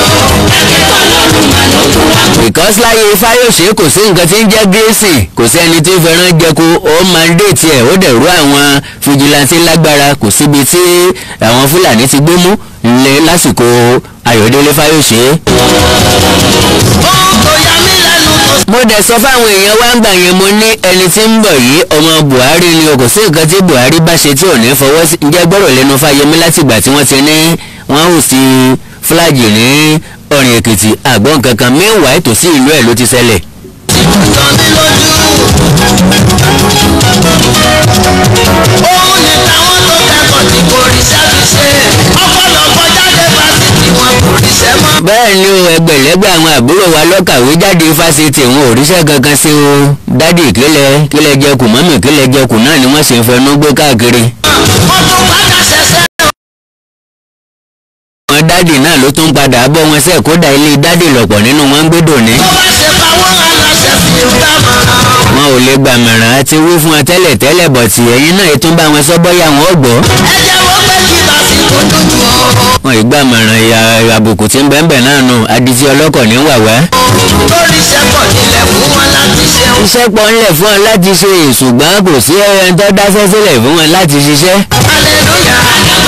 because láyé fáyọ̀ṣe kò sí nǹkan tí ń jẹ́ gírèsì kò sí ẹni tí ń fẹ́ràn jẹku ó mandate ẹ̀ ó dẹ̀ rú àwọn fìjìláńtì lágbára kò síbi tí àwọn fúlàní ti gbé mú lé lásìkò ayọ̀délé fáyọ̀ṣe. ohun tó yà mí lẹ́nu tó mo dẹ̀ sọ fáwọn èèyàn wá ń gbà yẹn mo ní ẹni tí ń bọ̀ yìí ọmọ buhari ni o kò sí nǹkan tí buhari bá ṣe tí ò ní fọwọ́ sí ǹjẹ́ gbọ́rọ̀ lẹ́nu fáyemí látìgbà tí wọ́n ti ní wọ́n hù sí fúlájì ní ọ̀rìn èkìtì àgbọ̀n kankan meanwhile tòsí ìlú ẹ̀ ló ti ṣẹlẹ̀. jọ mí lójú. òun ni táwọn tó kẹ́kọ̀ọ́ tí kò ríṣẹ́ fi ṣe. ọ̀pọ̀lọpọ̀ jáde fásitì wọn kò ríṣẹ́ mọ́. bẹ́ẹ̀ ni o ẹgbẹ̀lẹ́gbẹ̀ àwọn àbúrò wa lọ́kàwé jáde fásitì wọn ò ríṣẹ́ kankan sí o dádì kílẹ̀ kílẹ̀ jẹkù mọ́mì kílẹ̀ jẹkù náà ni wọ́n sì ń fẹnu gbé káàkiri. wọ́n tún padà ṣẹ̀ṣẹ̀. àwọn dádì náà ló tún padà bọ́ wọn sẹ́ẹ̀ kódà ilé dádì lọ̀pọ̀ nínú wọn ń gbé dòní. tó bá ṣe pawọ́ aláṣẹ fi ń dámọ̀ràn. wọn ò lè gbàmọ̀ràn àti wí fún wọn tẹ́lẹ̀ tẹ́lẹ̀ bọ̀ tí ẹ̀yin náà ètò ń bá wọn sọ bọ́yá wọn ò gbọ́. ẹ jẹ́wọ́ pé kí lásìkò dúdú o. wọn ì gbàmọ̀ràn ìyá àbùkù tí ń bẹ́ẹ̀ náà nù adití ọlọ́kọ̀ ní wàwá. lórí iṣẹ́ pọ̀ nílẹ̀ fún wọn láti ṣeun. iṣẹ́ pọ̀ ńlẹ̀ fún wọn láti ṣe ṣùgbọ́n kò sí ẹran tó dáṣẹ́ sílẹ̀ fún wọn láti ṣiṣẹ́. aleluya.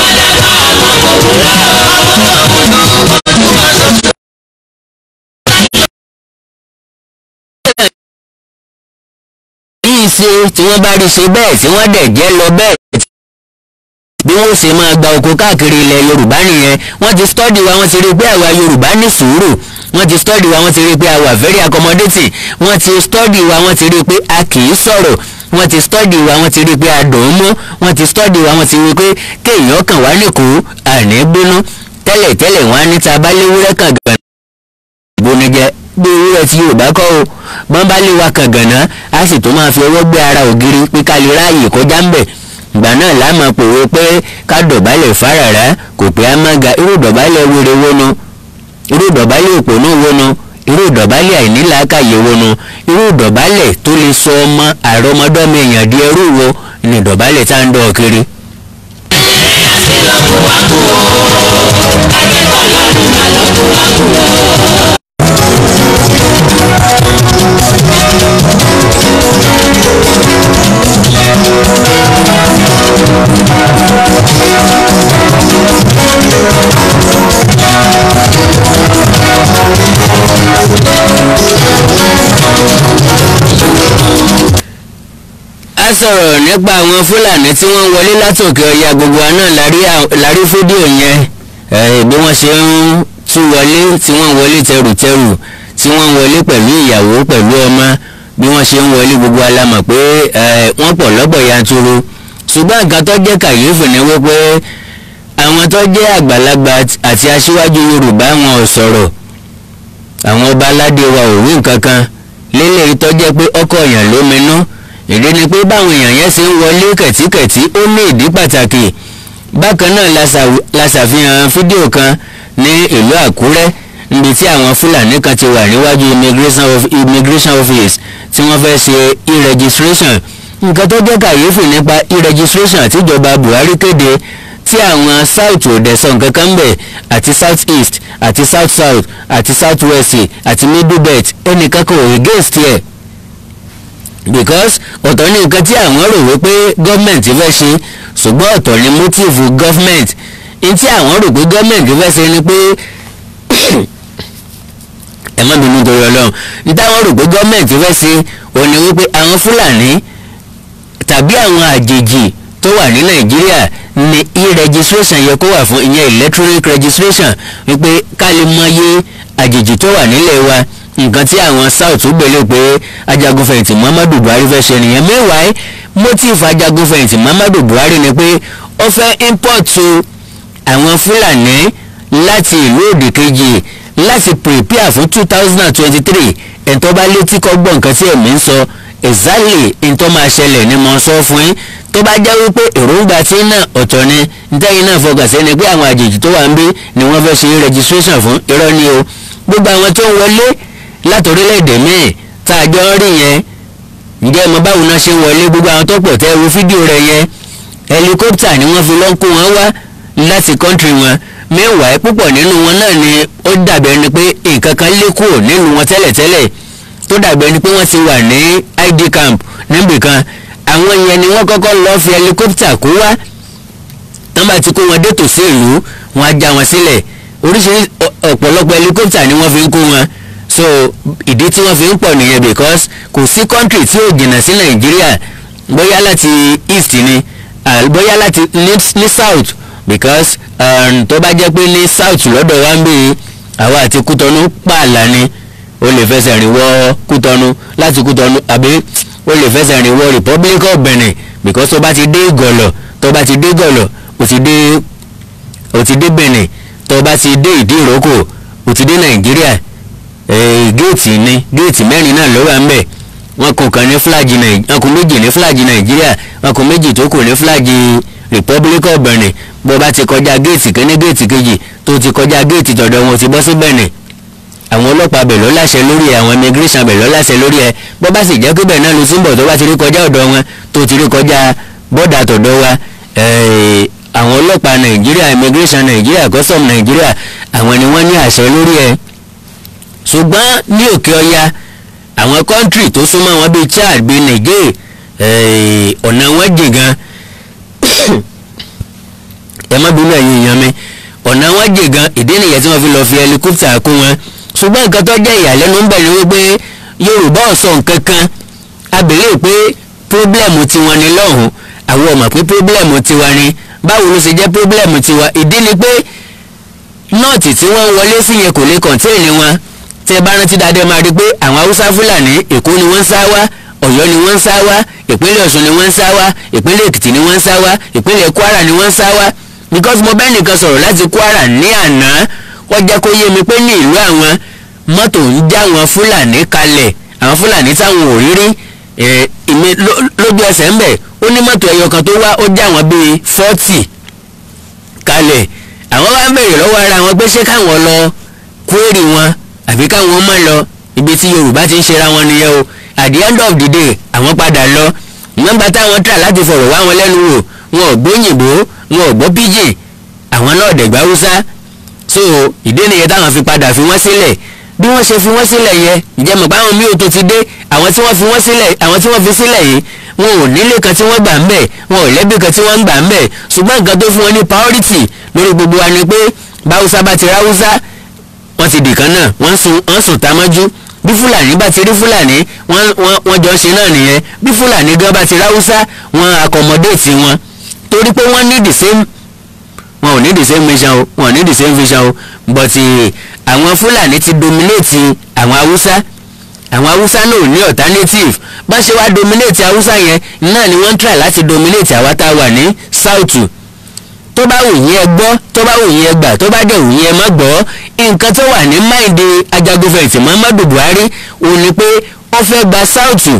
yìí ṣe tí wọ́n bá rí ṣe bẹ́ẹ̀ tí wọ́n dẹ̀ jẹ́ lọ bẹ́ẹ̀ bí wọ́n ṣe máa gba oko káàkiri ilẹ̀ yorùbá nìyẹn wọ́n ti stọ́dì wa wọ́n ti rí i pé àwa yorùbá ní sùúrù wọ́n ti stọ́dì wa wọ́n ti rí i pé àwa very accommodating wọ́n ti stọ́dì wa wọ́n ti rí i pé a kì í sọ̀rọ̀ wọ́n ti stọ́dì wa wọ́n ti rí i pé a dùn ún mú wọ́n ti stọ́dì wa wọ́n ti rí i pé kéèyàn kàn wá nìkú àní bínú tẹ́lẹ̀ tẹ́lẹ̀ wọ́n á ní ta bá léwúrẹ́ kàn gàn ìbonijẹ bí ewúrẹ́ tí yorùbá kọ́ o bọ́n bá lé wa kàn gànà á sì tó máa fi ọwọ́ gbé ara ògiri pé ká lè ráàyè kọjá ń bẹ̀ ìgbà náà láàmú pòwe pé ká dọ̀bálẹ̀ fárara kò pé á má ga irú dọ̀bálẹ̀ wéré wónú irú dọ̀bálẹ̀ òpònú wónú irú dọ̀bálẹ̀ àìnílàákàyè wónú irú dọ̀bálẹ̀ tó lè sọ ọmọ àrọ́mọdọ́mọ èèyàn di ẹrú wo ni dọ̀bálẹ̀ tá ń dọ̀ kiri. a sọ̀rọ̀ nípa àwọn fúlàní tí wọ́n wọlé látòkè ọya gbogbo wa náà lárí à- lárí fídíò yẹn eh, bí wọ́n ṣe ń tú wọlé tí wọ́n wọlé tẹrùtẹrù tí wọ́n wọlé pẹ̀lú ìyàwó pẹ̀lú ọmọ bí wọ́n ṣe ń wọlé gbogbo wa la mọ̀ pé eh, wọ́n pọ̀ lọ́pọ̀ yanturu ṣùgbọ́n nǹkan tó jẹ́ kàyéfì ni wípé àwọn tó jẹ́ àgbàlagbà àti aṣíwájú yorùbá wọn ò sọ̀rọ̀ àwọn ọba aládé wa ò wí nǹkan kan lélẹ̀ tó jẹ́ pé ọkọ̀ èèyàn ló minú ìdí ni pé báwọn èèyàn yẹn ṣe ń wọlé kẹ̀tíkẹ̀tí ó ní ìdí pàtàkì bákan náà la ṣàw- la ṣàfihàn fídíò kan ní ìlú àkúrẹ́ níbi tí àwọn fúlàní kan ti wà níwájú immigration of- immigration office tí wọ́n fẹ́ ṣe e-registration nǹkan tó jẹ́ kàyéfì nípa e-registration àtijọba buhari kéde tí àwọn south ò dẹ̀ sọ nǹkan kan bẹ̀ àti south east àti south south àti south west àti middle belt ẹnìkan kò against ẹ̀ because ọ̀tọ̀ ní nǹkan tí àwọn rò wípé gọ́ọ̀mẹ̀ntì fẹ́ ṣe ṣùgbọ́n ọ̀tọ̀ ní motive gọ́ọ̀mẹ̀ntì ní tí àwọn rò pé gọ́ọ̀mẹ̀ntì fẹ́ ṣe ni pé ẹ má bínú torí ọlọ́run ní táwọn rò pé gọ́ọ̀mẹ̀ntì fẹ́ ṣe òní wípé àwọn fúlàní tàbí àwọn àjèjì tó wà ní nàìjíríà ní e-registration yẹ kó wà fún ìyẹn electronic registration wípé ká lè mọyé àjèjì tó wà nílẹ̀ wa nǹkan tí àwọn south gbélé pé ajagunfẹ̀yìntì muhammadu buhari fẹ́ ṣe nìyẹn meanwhile motive ajagunfẹ̀yìntì muhammadu buhari ni pé ó fẹ́ import àwọn fúlàní láti ìlú òdì kejì láti prepare fún two thousand and twenty-three ẹ̀ńtọ́ bá létí kọ́ gbọ́ nǹkan tí ẹ̀mí ń sọ exactly ntọ́ máa ṣẹlẹ̀ ni mo sọ fún yín tó bá jẹ́ wípé èròǹgbà tí náà ọ̀tọ̀ ni ntẹ́yìn náà fọkàn sí ni pé àwọn àjèjì tó wà ń bí ni wọ́n fẹ́ ṣe registration fún irọ́ ni o gbogbo àwọn tó ń wọlé láti orílẹ̀-èdè míì tá a jọ ń rí yẹn ǹjẹ́ mo báwo náà ṣe ń wọlé gbogbo àwọn tó pọ̀ tẹ́ wo fídíò rẹ̀ yẹn helicopter ni wọ́n fi lọ́n kó wọn wá láti country wọn meanwhile púpọ̀ nínú wọn náà ni ó dàbẹ̀ ni pé nǹkan kan lé kúrò nínú wọn tẹ́lẹ̀tẹ́lẹ̀ tó dàbẹ̀ ni pé wọ́n ti wà ní id camp níbìkan àwọn yẹn ni wọ́n kọ́kọ́ lọ́ọ́ fi helicopter kó wá tán bá ti kó wọn dé tòsí ìlú wọn á já wọn sílẹ̀ oríṣiríṣi ọ̀pọ̀lọpọ̀ helicopter ni wọ́n fi ń kó wọn so ìdí tí wọ́n fi ń pọ̀ nìyẹn because kò sí country tí ò jìnnà sí nàìjíríà bóyá láti east ni bóyá láti ní south because um, tó bá jẹ́ pé ní south lọ́dọ̀ wa ń bèè àwa àti kútọ́nù pààlà ni o lè fẹsẹ̀ rìn wọ kútọ́nù láti kútọ́nù àbí o lè fẹsẹ̀ rìn wọ republic of benin because tó bá ti dé gọ̀lọ̀ tó bá ti dé gọ̀lọ̀ o ti dé o ti dé benin tó bá ti dé ìdí ìrókò o ti dé nàìjíríà géètì ni géètì mẹ́rin náà ló wà ń bẹ̀ wọn kò kàn ní fúlàjì nàìjíríà wọn kò méjì ní fúlàjì nàìjíríà wọn kò méjì tó kù ní fúlàjì republic of benin bó bá ti kọjá géètì kínní géètì kejì tó ti kọjá géètì tọ̀dọ̀ wọn ti bọ́ sí benin àwọn ọlọ́pàá bẹ̀ ló láṣẹ lórí ẹ àwọn immigration bẹ̀ ló láṣẹ lórí ẹ bó bá sì jẹ́ pé bẹ́ẹ̀ náà ló túnbọ̀ tó bá ti rí kọjá ọ̀dọ̀ wọn tó ti rí kọjá bọ́dà tọ̀dọ̀ wa àwọn ọlọ́pàá nàìjíríà immigration nàìjíríà custom nàìjíríà àwọn ni wọ́n ní àṣẹ lórí ẹ ṣùgbọ́n ní òkè ọya àwọn kọ́ńtírì tó súnmọ́ wọn bíi chad bíi niger ọ̀nà wọn jìn gan ẹ má bínú ẹ̀yin èèyàn mi ọ̀nà wọn jìn gan ìdí nìyẹn tí wọ́n fi lọ́ọ́ fi helicopter kó wọn ṣùgbọ́n nǹkan tó jẹ́ ìyàlẹ́nu ń bẹ̀ ni wípé yorùbá ọ̀sọ̀ nǹkan kan abèrè pé pírọ́blẹ̀mù tiwọn ni lọ́hùn àwọn ọmọ pé pírọ́blẹ̀mù tiwa ni báwo ló ṣe jẹ́ pírọ́blẹ̀mù tiwa ìdí ni pé nọ́ọ̀tì tí wọ́n wọlé sí yẹn kò lè kọ̀ǹtéènì wọn tí ẹ bá rántí dáadé máa rí i pé àwọn haúsá fúlàní èkó ni wọ́n ń sá wá ọ̀yọ́ ni wọ́n ń sá wá ìpínlẹ̀ ọ̀ṣun ni wọ́n ń sá wá ìpínlẹ̀ èkìtì ni wọ́n ń sá wá ìpínlẹ̀ kwara ni wọ́n ń sá wá because mo bẹ́ẹ̀ nìkan sọ̀rọ̀ láti kwara ní àná wọ́n jẹ́ kó yé mi pé ní ìlú àwọn mọ́tò ń já àwọn fúlàní kalẹ̀ àwọn fúlàní táwọn ò rí rí ìmí lójú ẹsẹ̀ ń bẹ̀ ó ní mọ́tò ẹyọ kan tó wá ó já àwọn bíi fọ́tì kalẹ̀ àwọn wá ń bèrè lọ́wọ́ ara wọn pé ṣé káwọn lọ kúrèrè wọn àbí káwọn má lọ ibi tí yorùbá ti ń ṣera wọn nìyẹn o at the end of the day àwọn padà lọ nọ́mbà táwọn tà láti fọ̀rọ̀ wá wọn lẹ́nu wò wọn ò gbóyìnbó wọn ò gbọ́ pidgin àwọn náà dẹ̀gbá haúsá so ìdí nìyẹn táwọn fi padà fi wọ́n sílẹ̀ bí wọ́n ṣe fi wọ́n sílẹ̀ yẹn ǹjẹ́ mọ̀ pé àwọn míì ò tó ti dé àwọn tí wọ́n fi wọ́n sílẹ̀ àwọn tí wọ́n fi sílẹ̀ yìí wọn ò nílé kan tí wọ́n gbà ń bẹ̀ wọn ò lẹ́bí kan tí wọ́n ń gbà ń bẹ̀ ṣùgbọ́n nǹkan tó fún wọn ní priority lórí gbogbo wa ni pé báwùsá bá ti ráwùsá wọ́n ti dìkan náà wọ́n sùn wọ́n sùn támọ́jú bí fúlàní bá ti rí fúlàní wọ́n wọ́n wọ́n jọ ṣe náà nìyẹn bí fúlàní gan bá ti ráwùsá wọ́n accommodate wọn torí pé wọ́n ní the same wọn ò ní the same mission o wọn ò ní the same vision o but àwọn fúlàní ti dominate àwọn haúsá àwọn haúsá náà ò ní alternative bá ṣe wá dominate haúsá yẹn náà ni wọ́n ń try láti dominate àwa tá a wà ní south tó bá wù yín ẹ gbọ́ tó bá wù yín ẹ gbà tó bá dẹ̀ wù yín ẹ má gbọ́ nǹkan tó wà ní máìndì ajagunfẹ̀yìntì muhammadu buhari ò ní pé ó fẹ́ gba south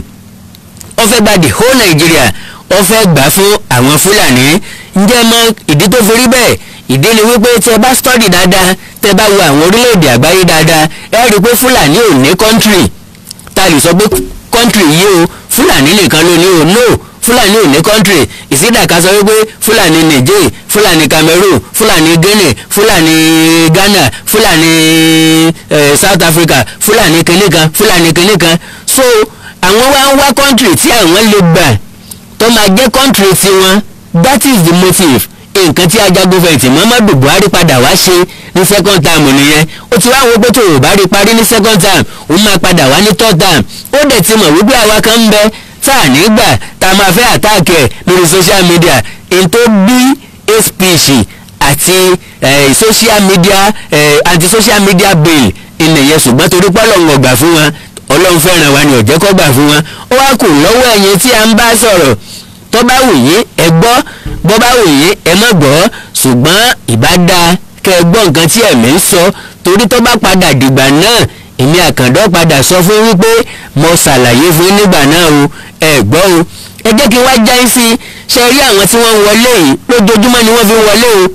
ó fẹ́ gba the whole nigeria ó fẹ́ gbà fún àwọn fúlàní ǹjẹ́ mọ ìdí tó fi rí bẹ́ẹ̀ ìdí ni wípé tẹ bá study dáadáa tẹ bá wo àwọn orílẹ̀-èdè àgbáyé dáadáa ẹ rí i pé fúlàní ò ní country tá a lè sọ pé country yìí o fúlàní nìkan ló ní o no fúlàní ò ní country ìsídà ká sọ wípé fúlàní niger fúlàní cameroon fúlàní guinea fúlàní ghana fúlàní eh, south africa fúlàní kìnìkan fúlàní kìnìkan so àwọn wá ń wá country tí àwọn lè gbà tó máa jẹ́ country tiwọn that is the motive nǹkan tí ajagunfẹ̀yìntì muhammadu buhari padà wá ṣe ní second term nìyẹn ó ti wá wo pé tó o bá rí parí ní second term òun máa padà wá ní third term ó dẹ̀ ti mọ̀ wípé àwa kan ń bẹ tá à ní gbà tá a máa fẹ́ àtáàkì ẹ̀ lórí social media n tó bí hate speech àti eh, social media eh, anti social media bill ìnìyẹn ṣùgbọ́n torí pé ọlọ́run ọgbà fún wọn ọlọ́run fẹ́ràn wa ni ọ̀jẹ́ kọ́ gbà fún wọn ó wá kù lọ́wọ́ ẹ̀yin tí a ń bá sọ̀rọ̀ tó bá wù yín ẹ gbọ́ bó bá wù yín ẹ má gbọ́ ṣùgbọ́n ìbá dáa kẹ́ ẹ gbọ́ nǹkan tí ẹ̀mí ń sọ torí tó bá padà dìgbà náà èmi àkàndọ́ padà sọ fún wípé mo ṣàlàyé fún yín nígbà náà o ẹ gbọ́ o ẹ jẹ́ kí n wá já yín sí i ṣe rí àwọn tí wọ́n ń wọlé yìí lójoojúmọ́ ni wọ́n fi ń wọlé o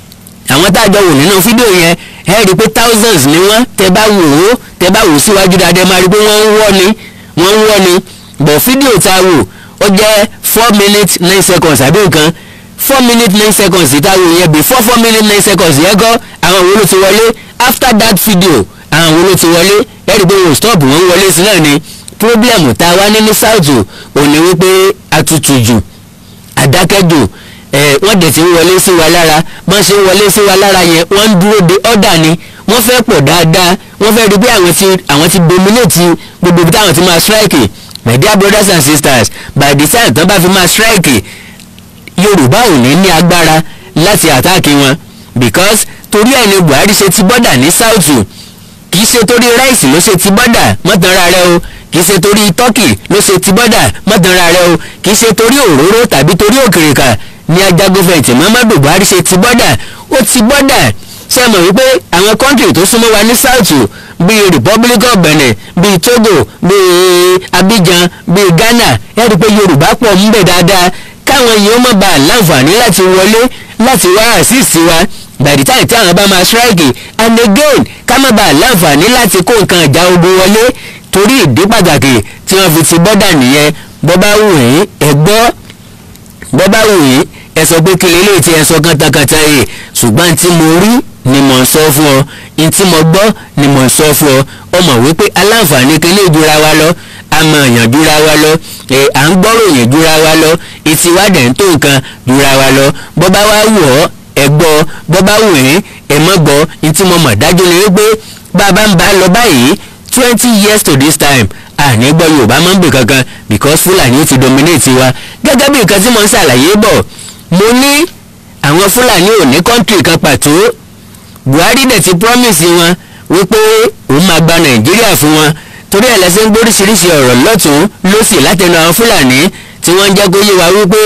àwọn tá a jọ wò nínú fídíò yẹn ẹ rí i pé thousands ni wọ́n tẹ bá wò ó tẹ bá wò ó síwájú dáadáa máa rí i pé wọ́n ń wọ́ ni wọ́n ń wọ́ ni bọ̀ fídíò tá a wò ó jẹ́ four minutes nine seconds àbí nǹkan four minutes nine seconds tá a wò yẹn before four minutes nine seconds yẹn kọ́ àwọn wo ló ti wọlé after that video àwọn wo ló ti wọlé ẹ rí i pé wọ́n stop wọ́n wọlé sí náà ni problem tá a wá ní ní south ò ní wípé atutù jù àdákẹ́jù ẹ̀ wọ́n dẹ̀ ti ń wọlé sí wa lára wọ́n ṣe ń wọlé sí wa lára yẹn wọ́n ń dúró de ọ̀dà ni wọ́n fẹ́ pọ̀ dáadáa wọ́n fẹ́ rí pé àwọn ti àwọn ti dominate gbogbo ibi táwọn ti máa strike my dear brothers and sisters by the time tán bá fi máa strike yorùbá ò ní ní agbára láti àtáàkì wọn because torí ẹ̀ ni buhari ṣe ti bọ́dà ní south kì í ṣe torí ráìsì ló ṣe ti bọ́dà mọ́tànra rẹ o kì í ṣe torí tọ́kì ló ṣe ti bọ́dà mọ́tànra rẹ o kì í ṣe torí òróró tàbí torí òkèrèkà ní ajagunfẹ̀yìntì muhammadu buhari ṣe ti bọ́dà ó ti bọ́dà ṣe mọ̀ wípé àwọn kọ́ńtì tó súnmọ́ wa ní south bíi republic of benin bíi togo bíi abidjan bíi ghana ẹ rí i pé yorùbá pọ̀ ń bẹ̀ dáadáa káwọn yìí ó má bàa láǹfààní láti wọlé láti wá assist wa by the time tí àwọn bá máa strike and again ká má bàa láǹfààní láti kó nǹkan ìjà ogun wọlé torí ìdí pàtàkì tí wọ́n fi ti bọ́dà nìyẹn bọ́ bá wù yín ẹ gbọ́ bọ́ bá wù yín ẹ sọ pé kí lélẹ́yìí tí ẹ sọ kántakánta yìí ṣùgbọ́n tí mo rí ni mò ń sọ fún ọ n tí mo gbọ́ ni mò ń sọ fún ọ ọ mọ̀ wípé aláǹfààní kele jura wa lọ àmọ̀ èèyàn jura wa lọ ẹ̀ à ń gbọ́rò yẹn jura wa lọ etí wa dẹ̀ ń tó nǹkan jura wa lọ bọ́ bá wá wù ọ́ ẹ gbọ́ bọ́ bá wù yín ẹ mọ́ gbọ́ n tí mo mọ̀ dájú ni wípé bàbá ń bá lọ báyìí twenty years to this time àní gbọ́ yorùbá máa ń bè kankan because fúlàní ti dominate wa gẹ́gẹ́ bí nǹkan tí mo ń ṣàlàyé bọ̀ mo ní àwọn fúlàní ò ní kọ́ńtì kan pàtó buhari dẹ̀ ti promise wọn wípé òun máa gba nàìjíríà fún wọn torí ẹ̀ lẹ́sẹ̀ ń gbóríṣiríṣi ọ̀rọ̀ lọ́tún lọ́sì látẹnu àwọn fúlàní tí wọ́n ń jẹ́ kó yé wa wípé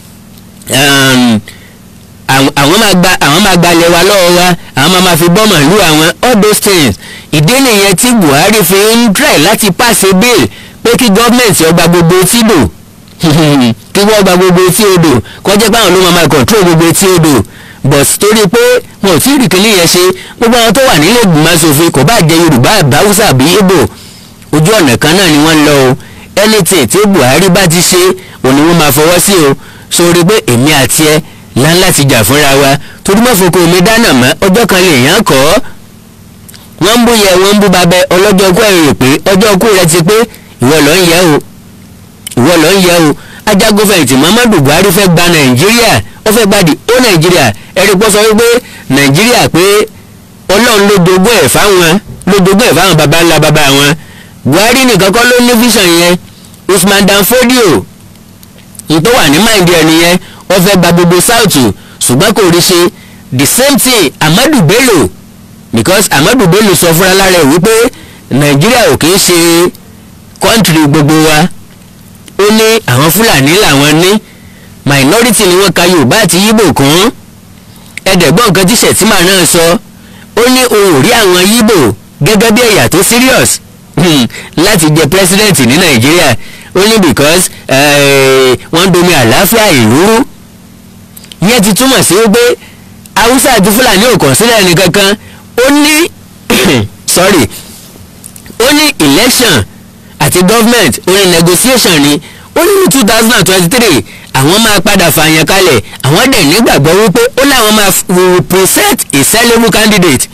àwọn máa gba àwọn máa gbalẹ̀ wa lọ́wọ́ wa àwọn máa máa fi bọ́ màálù àwọn all those things ìdí nìyẹn tí buhari fi ń try láti pàṣẹ bill pé kí gọ́ọ̀mẹ̀ntì ọgbà gbogbo etí dò kí wọ́n gba gbogbo etí odò kọjá pé àwọn ló máa máa control gbogbo etí odò but torí pé wọn ò tí ì rí kíní yẹn ṣe gbogbo àwọn tó wà nílé ìgbìmọ̀ asòfin kò bá jẹ yorùbá àbáwúsà àbí ibo ojú ọ̀nà kan náà ni wọ́n lọ o anything tí buhari bá ti ṣe òní wọ́n máa fọwọ́ sí o sórí pé èmi àti ẹ láńlá ti jà fúnra wa torí mọ́ foko omi dáná mọ́ ọjọ́ kan lè yàn kọ́ wọ́n ń bú yẹ wọ́n ń bú babẹ ọlọ́jọ́ ọkọ ẹ̀rọ pé ọjọ́ ọkọ rẹ ti pé ìwọ lọ ń yẹ o ìwọ lọ ń yẹ o ajagunfẹ̀yìntì muhammadu buhari fẹ́ gba nàìjíríà ó fẹ́ gba di ó nàìjíríà ẹ̀rí pọ́ sọ wípé nàìjíríà pé ọlọ́run ló jogún ẹ̀ fáwọn ló jogún ẹ̀ fáwọn baba ńlá baba wọn buhari nìkan kọ́ ló ní vision yẹn usman dan fodio ìtò wà ní mind ẹ̀ nìyẹn ó fẹ́ gba gbogbo south ṣùgbọ́n kò rí ṣe the same thing amadu bello because amadu bello sọ fúnra lára ẹ̀ wípé nàìjíríà ò kì í ṣe kọ́ńtìrì gbogbo wa ó ní àwọn fúlàní làwọn ní minority ni wọ́n ka yorùbá àti yíbò kún ẹ̀ẹ́dẹ̀gbọ́n nǹkan tí sẹ̀tìmà náà sọ ó ní òun ò rí àwọn yíbò gẹ́gẹ́ bí ẹ̀yà tó serious láti jẹ president ní nàìjíríà ó ní because wọ́n domi àlàáfíà ìlú rú yẹn ti túmọ̀ sí wípé haúsá àti fúlàní ò kàn sílẹ̀ nìkankan ó ní sorry ó ní election àti government ó ní negotiation ni ó ní ní two thousand and twenty three àwọn máa padà fààyàn kalẹ̀ àwọn dẹ̀ nígbàgbọ́ wípé ó láwọn máa will present a sellable candidate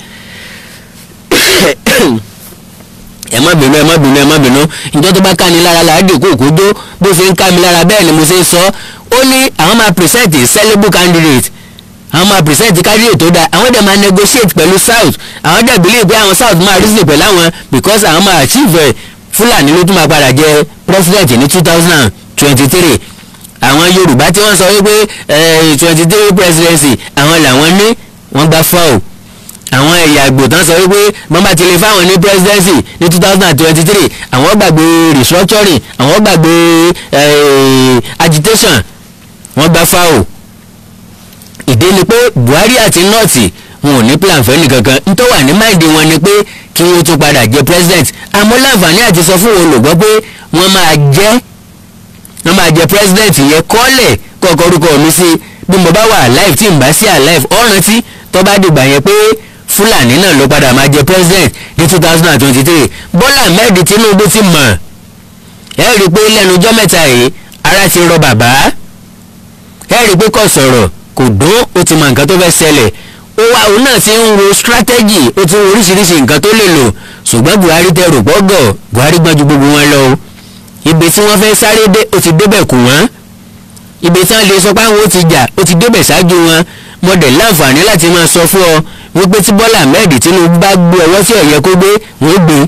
ẹ má bínú ẹ má bínú ẹ má bínú ìjọ tó bá ká ní lára làádì kò kó dó bó ṣe ń ká mi lára bẹ́ẹ̀ ni mo ṣe ń sọ ó ní àwọn máa present a sellable candidate àwọn máa present candidate tó dáa àwọn dẹ̀ máa negotiate pẹ̀lú south àwọn dẹ̀ believe pé àwọn south máa reason pẹ̀lú àwọn because àwọn máa achieve ẹ̀ fúlàní ló tún máa padà jẹ president ní two thousand twenty three àwọn yorùbá tí wọ́n sọ wípé twenty three presidency àwọn làwọn ní wọ́n gbá foul àwọn ẹ̀yà àgbò tán sọ wípé wọ́n bá ti lè fáwọn ní presidency ní two thousand and twenty three àwọn gbàgbé restructuring àwọn gbàgbé eh, agitation wọ́n gbá foul ìdí ni pé buhari àti nọ́ọ̀tì wọn ò ní plan fẹ́ nìkankan n tó wà ní máìdí wọn ni pé kí wọ́n tún padà jẹ president àmọ́ láǹfààní àti sọ fún olùgbọ́ pé wọ́n máa jẹ́ wọ́n máa jẹ president yẹn kọ́lẹ̀ kọ́kọ́ orúkọ mi sí bí mo bá wà alive tí n bá sí alive ọ̀rántí tó bá dìgbà yẹn pé fúlàní náà ló padà máa jẹ president ní two thousand and twenty three bọ́lá ahmed tinubu ti mọ̀ ẹ rí i pé lẹ́nu ọjọ́ mẹ́ta yìí ara ti rọ bàbá ẹ rí i pé kò sọ̀rọ̀ kò dún ó ti mọ nǹkan tó fẹ́ ṣẹlẹ̀ ó wá òun náà ti ń ro strategy ó ti ń wo oríṣiríṣi nǹkan tó lè lò ṣùgbọ́n buhari tẹ rò gbọ́gọ̀ buhari gbọ́n ju gbogbo wọn lọ o ibi tí wọ́n fẹ́ sáré dé ó ti débẹ̀ kù wọ́n ibi tí wọ́n lè sọ pé àwọn ó ti jà ó ti débẹ̀ ṣáájú wọn mo dẹ̀ láǹfààní láti máa sọ fún ọ wípé tí bọ́lá ahmed tinubu bá gbé ọwọ́ tí ọ̀yẹ́ kó gbé wọ́n gbé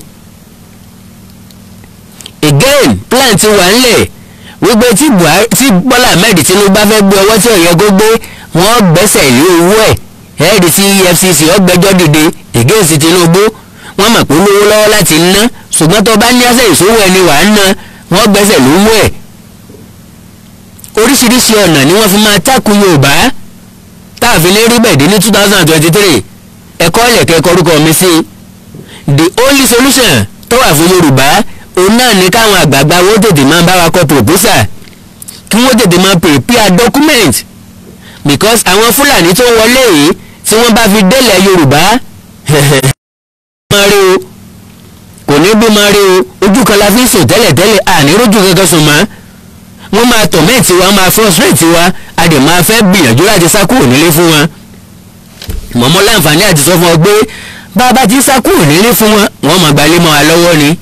again plan ti wà ńlẹ̀ wípé tí buhari tí bọ́lá ahmed tinubu bá fẹ́ gbé ọwọ́ tí ọ̀yẹ́ kó gbé wọ́n gbẹ́sẹ̀ lé owó ẹ̀ ẹ̀ẹ́dì tí efcc ọgbẹ́jọ́ dìde against tinubu wọ́n mọ̀ pé olówó lọ́wọ́ láti ná ṣùgbọ́n tó bá ní àṣẹ ìṣòwò ẹni wàá ná wọ́n gbẹ́sẹ̀ lówó ẹ̀ oríṣiríṣi ọ̀nà ni wọ́n fi máa tákù yorùbá táàfin lè rí bẹ̀dẹ̀ ní two thousand and twenty three ẹ̀kọ́ ẹ̀lẹ̀kẹ́ kọrúkọ mi sí the only solution tó wà fún yorùbá òun náà ní káwọn àgbààgbà wọ́n tètè máa bá wa kọ proposal kí wọ́n tètè máa prepare document because àwọn fúlàní tó ń wọlé yìí tí wọ́n bá fi délẹ̀ yorùbá máa rí o kò ní bí máa rí o ojú kan la fi ń sùn tẹ́lẹ̀tẹ́lẹ̀ àní rójú kankan sùn mọ́ wọ́n máa tọ̀mẹ́ẹ̀tì wa máa frustrate wa a dẹ̀ máa fẹ́ gbìyànjú láti sá kúrò nílé fún wọn mọ̀mọ́ láǹfààní àti sọ fún ọ pé bá a bá ti sá kúrò nílé fún wọn wọ́n máa gbalé mọ́ wa lọ́wọ́ ni.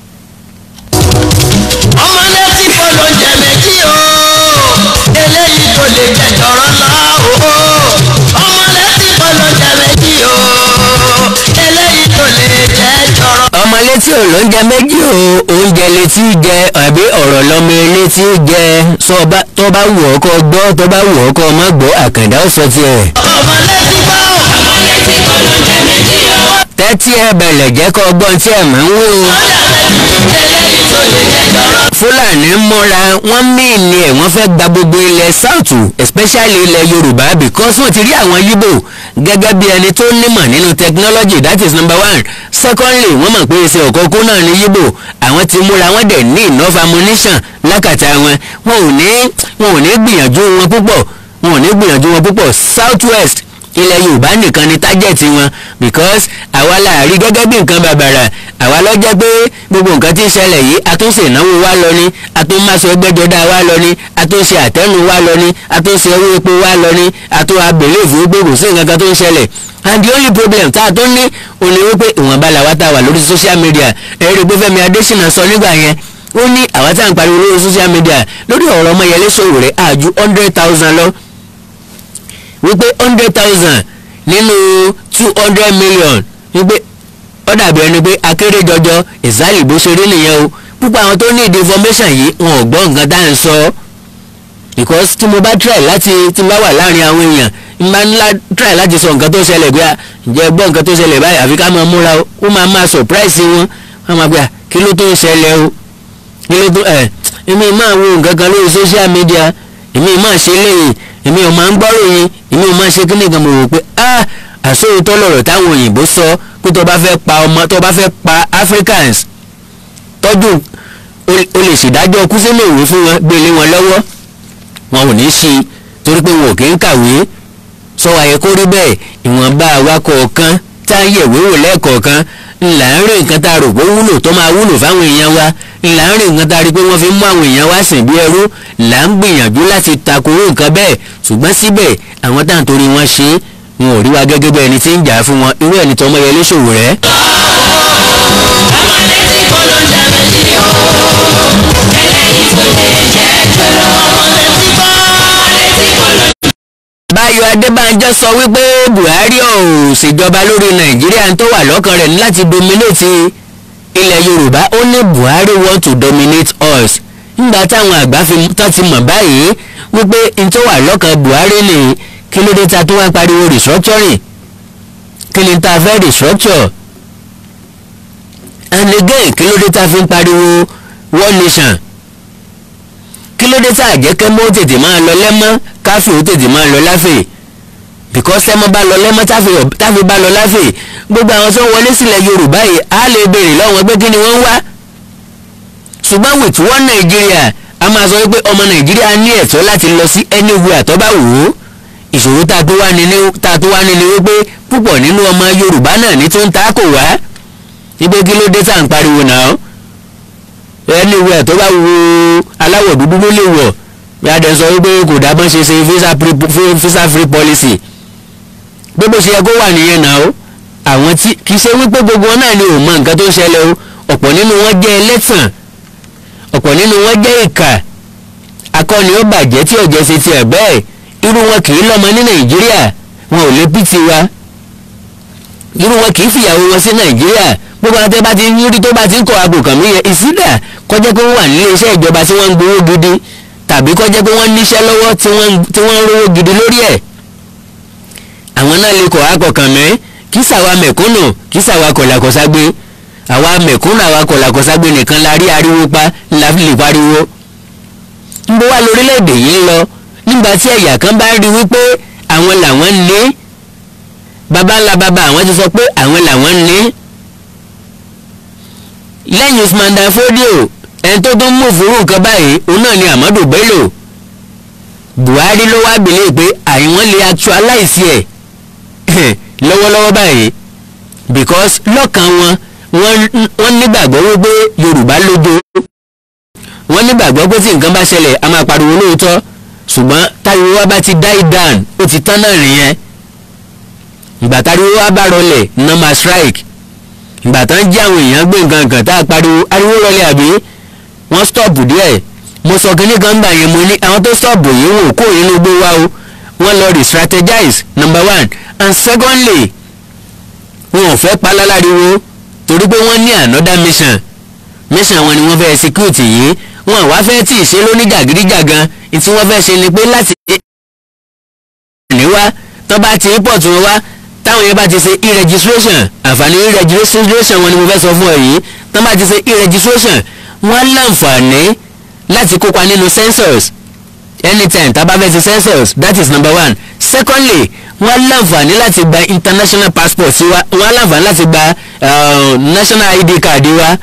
ọmọdé tí kò ló jẹ méjì o eléyìí kò lè jẹ jọrọ lọ o ọmọdé tí kò ló jẹ méjì o eléyìí kò lè jẹ jọrọ. ọmọ létí ò lóúnjẹ méjì o oúnjẹ létí jẹ àbí ọ̀rọ̀ lọ́mọ létí jẹ sọ bá- tó bá wù ọ́ kọ́ gbọ́ tó bá wù ọ́ kọ́ má gbọ́ àkàndá ó sọ tiẹ̀. ọmọdé tí kò ọmọdé tí kò ló jẹ méjì o tẹ́tí ẹ bẹ̀lẹ̀ jẹ́ kọ́ gbọ́n tí ẹ̀ máa ń wí o. eléyìí kò lè jẹ jọrọ. fúlàní múra wọ́n mìíní ẹ̀ wọ́n fẹ́ gba gbogbo ilẹ̀ south especially ilẹ̀ yorùbá because wọ́n ti rí àwọn yíbò gẹ́gẹ́ bí ẹni tó nímọ̀ nínú technology that is number one secondly wọ́n mọ̀ pé iṣẹ́ òkòkò náà ní yíbò àwọn ti múra wọ́n dẹ̀ ní enough ammunition lákàtà wọn wọn ò ní wọn ò ní gbìyànjú wọn púpọ̀ wọn ò ní gbìyànjú wọn púpọ̀ south west ilẹ̀ yorùbá nìkan ni tájẹ̀tì wọn because àwa la rí gẹ́gẹ́ bí nǹkan bàbàrà àwa lọ jẹ́ pé gbogbo nǹkan tí ń ṣẹlẹ̀ yìí àtúnṣe ìnáwó wa lọ ni àtúnmáṣe ẹgbẹ́jọdá wa lọ ni àtúnṣe àtẹnu wa lọ ni àtúnṣe owó epo wa lọ ni àtún abèlè fún gbogbo sí nǹkan kan tó ń ṣẹlẹ̀ and the only problem tá a tó ní òní wípé ìwọ̀nba làwa tá a wà lórí social media ẹ̀rí pé Fẹ́mi Adésínà sọ nígbà yẹn ó ní àwa tá à ń pariwo lórí social media lórí ọ̀rọ̀ Ọmọyẹlé Sowore àjù hundred thousand lọ wípé hundred thousand nínú two hundred million wípé ó dàbí ẹni pé akéré jọjọ ìsàlì bó ṣe rí nìyẹn o púpọ̀ àwọn tó ní ìdí information yìí wọn ò gbọ́ nǹkan tá à ń sọ because tí mo bá try láti tí mo bá wà láàrin àwọn èèyàn n bá ńlá try láti sọ nǹkan tó ṣẹlẹ̀ pé à ǹjẹ́ gbọ́ nǹkan tó ṣẹlẹ̀ báyìí àfi ká máa múra o ó máa máa surprise wọn wọ́n máa gbé à kí ló tó ń ṣẹlẹ̀ o kí ló tó ẹ̀ èmi máa wo nǹkan kan lórí social media èmi máa ṣe léyìn èmi ò máa ń gbọ́rò yín èmi ò máa ṣe kí nìkan mo rò pé ah àsóòótọ́ lọ̀rọ̀ táwọn òyìnbó sọ pé tó bá fẹ́ pa ọmọ tó bá fẹ́ pa Africans tọ́jú o o lè ṣèdájọ́ kú sínú ìwé fún wọn gbélé wọn lọ́wọ́ wọn ò ní í ṣe torí pé wọn ò kí ń kàwé sọ wáyé kó rí bẹ́ẹ̀ ìwọ̀nba awakọ̀ kan tá a yẹ̀wé wò lẹ́ẹ̀kọ̀ọ̀kan ńlá ń rìn nǹkan tá a rò pé ó wúlò tó máa wúlò fáwọn èèyàn wa ńlá ń rìn nǹkan tá a rí pé wọ́n fi ń mú àwọn èèyàn wa sìn bí ẹrú là ń gbìyànjú láti takoró nǹkan bẹ́ẹ̀ ṣùgbọ́n síbẹ̀ àwọn tá à ń torí wọn ṣe é wọn ò rí wa gẹ́gẹ́ bí ẹni tí ń jà fún wọn irú ẹni tó Ọmọyẹlé Sowore. ọmọdé tí kò ló jẹ méjì o eléyìí kò lè jẹ jọrọ. ọmọdé tí kò ọmọdé tí kò ló Báyọ̀ Adébánjọ sọ wípé Buhari ò ṣèjọba lórí Nàìjíríà tó wà lọ́kàn rẹ̀ ní láti dominate ilẹ̀ yorùbá ó ní buhari want to dominate us nígbà táwọn àgbà fi tán ti mọ̀ báyìí wípé n tó wà lọ́kàn buhari ni kí ló dé ta tó wá pariwo restructuring kí ni ta fẹ́ restructure and again kí ló dé ta fi ń pariwo one nation kí ló dé tá àjẹkẹ́ mọ́ tètè máa lọ lẹ́mọ́ káfíń ó tètè máa lọ láfẹ̀ẹ́ because tẹ́mọ́ bá lọ lẹ́mọ́ táfi bá lọ láfẹ̀ gbogbo àwọn tó wọlé sílẹ̀ yorùbá yìí á lè béèrè lọ́wọ́ pé kí ni wọ́n ń wá ṣùgbọ́n with one nàìjíríà a máa sọ wípé ọmọ nàìjíríà ní ẹ̀tọ́ láti lọ sí anywhere tó bá wù ú ìṣòro tá a tó wá ní tá a tó wá ní ni wípé púpọ̀ nínú ọmọ yorùbá náà ní tó ń ta kò wá wípé kí ló dé tá à ń pariwo náà anywhere tó bá wù aláwọ̀ dúdú ló lè wọ̀ bí a dẹ̀ sọ wípé kò dábọ́n ṣe ṣe visa free policy gbogbo ṣe yẹ kó wà nìyẹn náà o àwọn tí kì í ṣe wípé gbogbo wọn náà ni ò mọ nǹkan tó ń ṣẹlẹ̀ o ọ̀pọ̀ nínú wọn jẹ́ ẹlẹ́tàn ọ̀pọ̀ nínú wọn jẹ́ ìkà akọni ó bàjẹ́ tí ọ̀jẹ̀ ṣe tiẹ̀ bẹ́ẹ̀ irú wọn kì í lọ́mọ ní nàìjíríà wọn ò lè bí tiwa irú wọn kì í fìyàwó wọn sí nàìjíríà gbogbo àwọn tẹ́ bá ti ń rí tó bá ti ń kọ́ aago kàn mí yẹn ìsídà kọjá pé wọ́n wà nílé iṣẹ́ ìjọba tí wọ́n ń gbowó gidi tàbí kọjá pé wọ́n níṣẹ́ lọ́wọ́ tí wọ́n ń rówó gidi lórí ẹ̀ àwọn náà lè kọ̀ akọ̀kàn mẹ́ kí sàwa mẹ̀kúnnù kí sàwa kọ̀làkọ̀ságbé àwa mẹ̀kúnnù àwa kọ̀làkọ̀ságbé nìkan la rí ariwo pa la fi lè pariwo. ń bó wá lórílẹ̀‐èdè yìí ń lọ nígbà tí ẹ̀yà kan bá rí wípé àwọn làwọn ní baba ńlá baba àwọn ti sọ pé àwọn làwọn ní. lẹ́yìn Usman Dan Fodio ẹni tó tún mú fúrú nǹkan báyìí òun náà ni Ahmadu Bello Buhari ló wá bèlè pé àìwọ́n lè actualize ẹ̀ lọ́wọ́lọ́wọ́ báyìí because lọ́kàn wọn wọ́n nígbàgbọ́ wípé yorùbá lójó wọ́n nígbàgbọ́ pé tí nǹkan bá ṣẹlẹ̀ a máa pariwo lóòótọ́ ṣùgbọ́n táriwo wa bá ti die down ó ti tán náà nìyẹn ìgbà táriwo wa bá rọlẹ̀ iná máa strike ìgbà tán jí àwọn èèyàn gbé nǹkan kan tá a pariwo ariwo rọlẹ̀ àbí wọ́n stop díẹ̀ mo sọ kínní kan gbà yẹn mo ní àwọn tó stop yìí wò kó inú gbé wa o wọ́n lọ re-strategize number one and secondly wọn ò fẹ́ paláláriwo torí pé wọ́n ní another mission mission wọn ni wọ́n fẹ́ execute yìí wọn àwa fẹ́ tí ì ṣe lóníjàgídíjàgan tí wọ́n fẹ́ ṣe ni pé láti ní wá tó bá ti import wọn wá táwọn yẹn bá ti ṣe e-registration àǹfààní e-registration wọn ni mo fẹ́ sọ fún ọ yìí tó bá ti ṣe e-registration wọ́n láǹfààní láti kópa nínú census anytime tá a bá fẹ́ ṣe census that is number one secondly wọ́n láǹfààní láti gba international passport sí wa wọ́n láǹfààní láti gba uh, national id card wa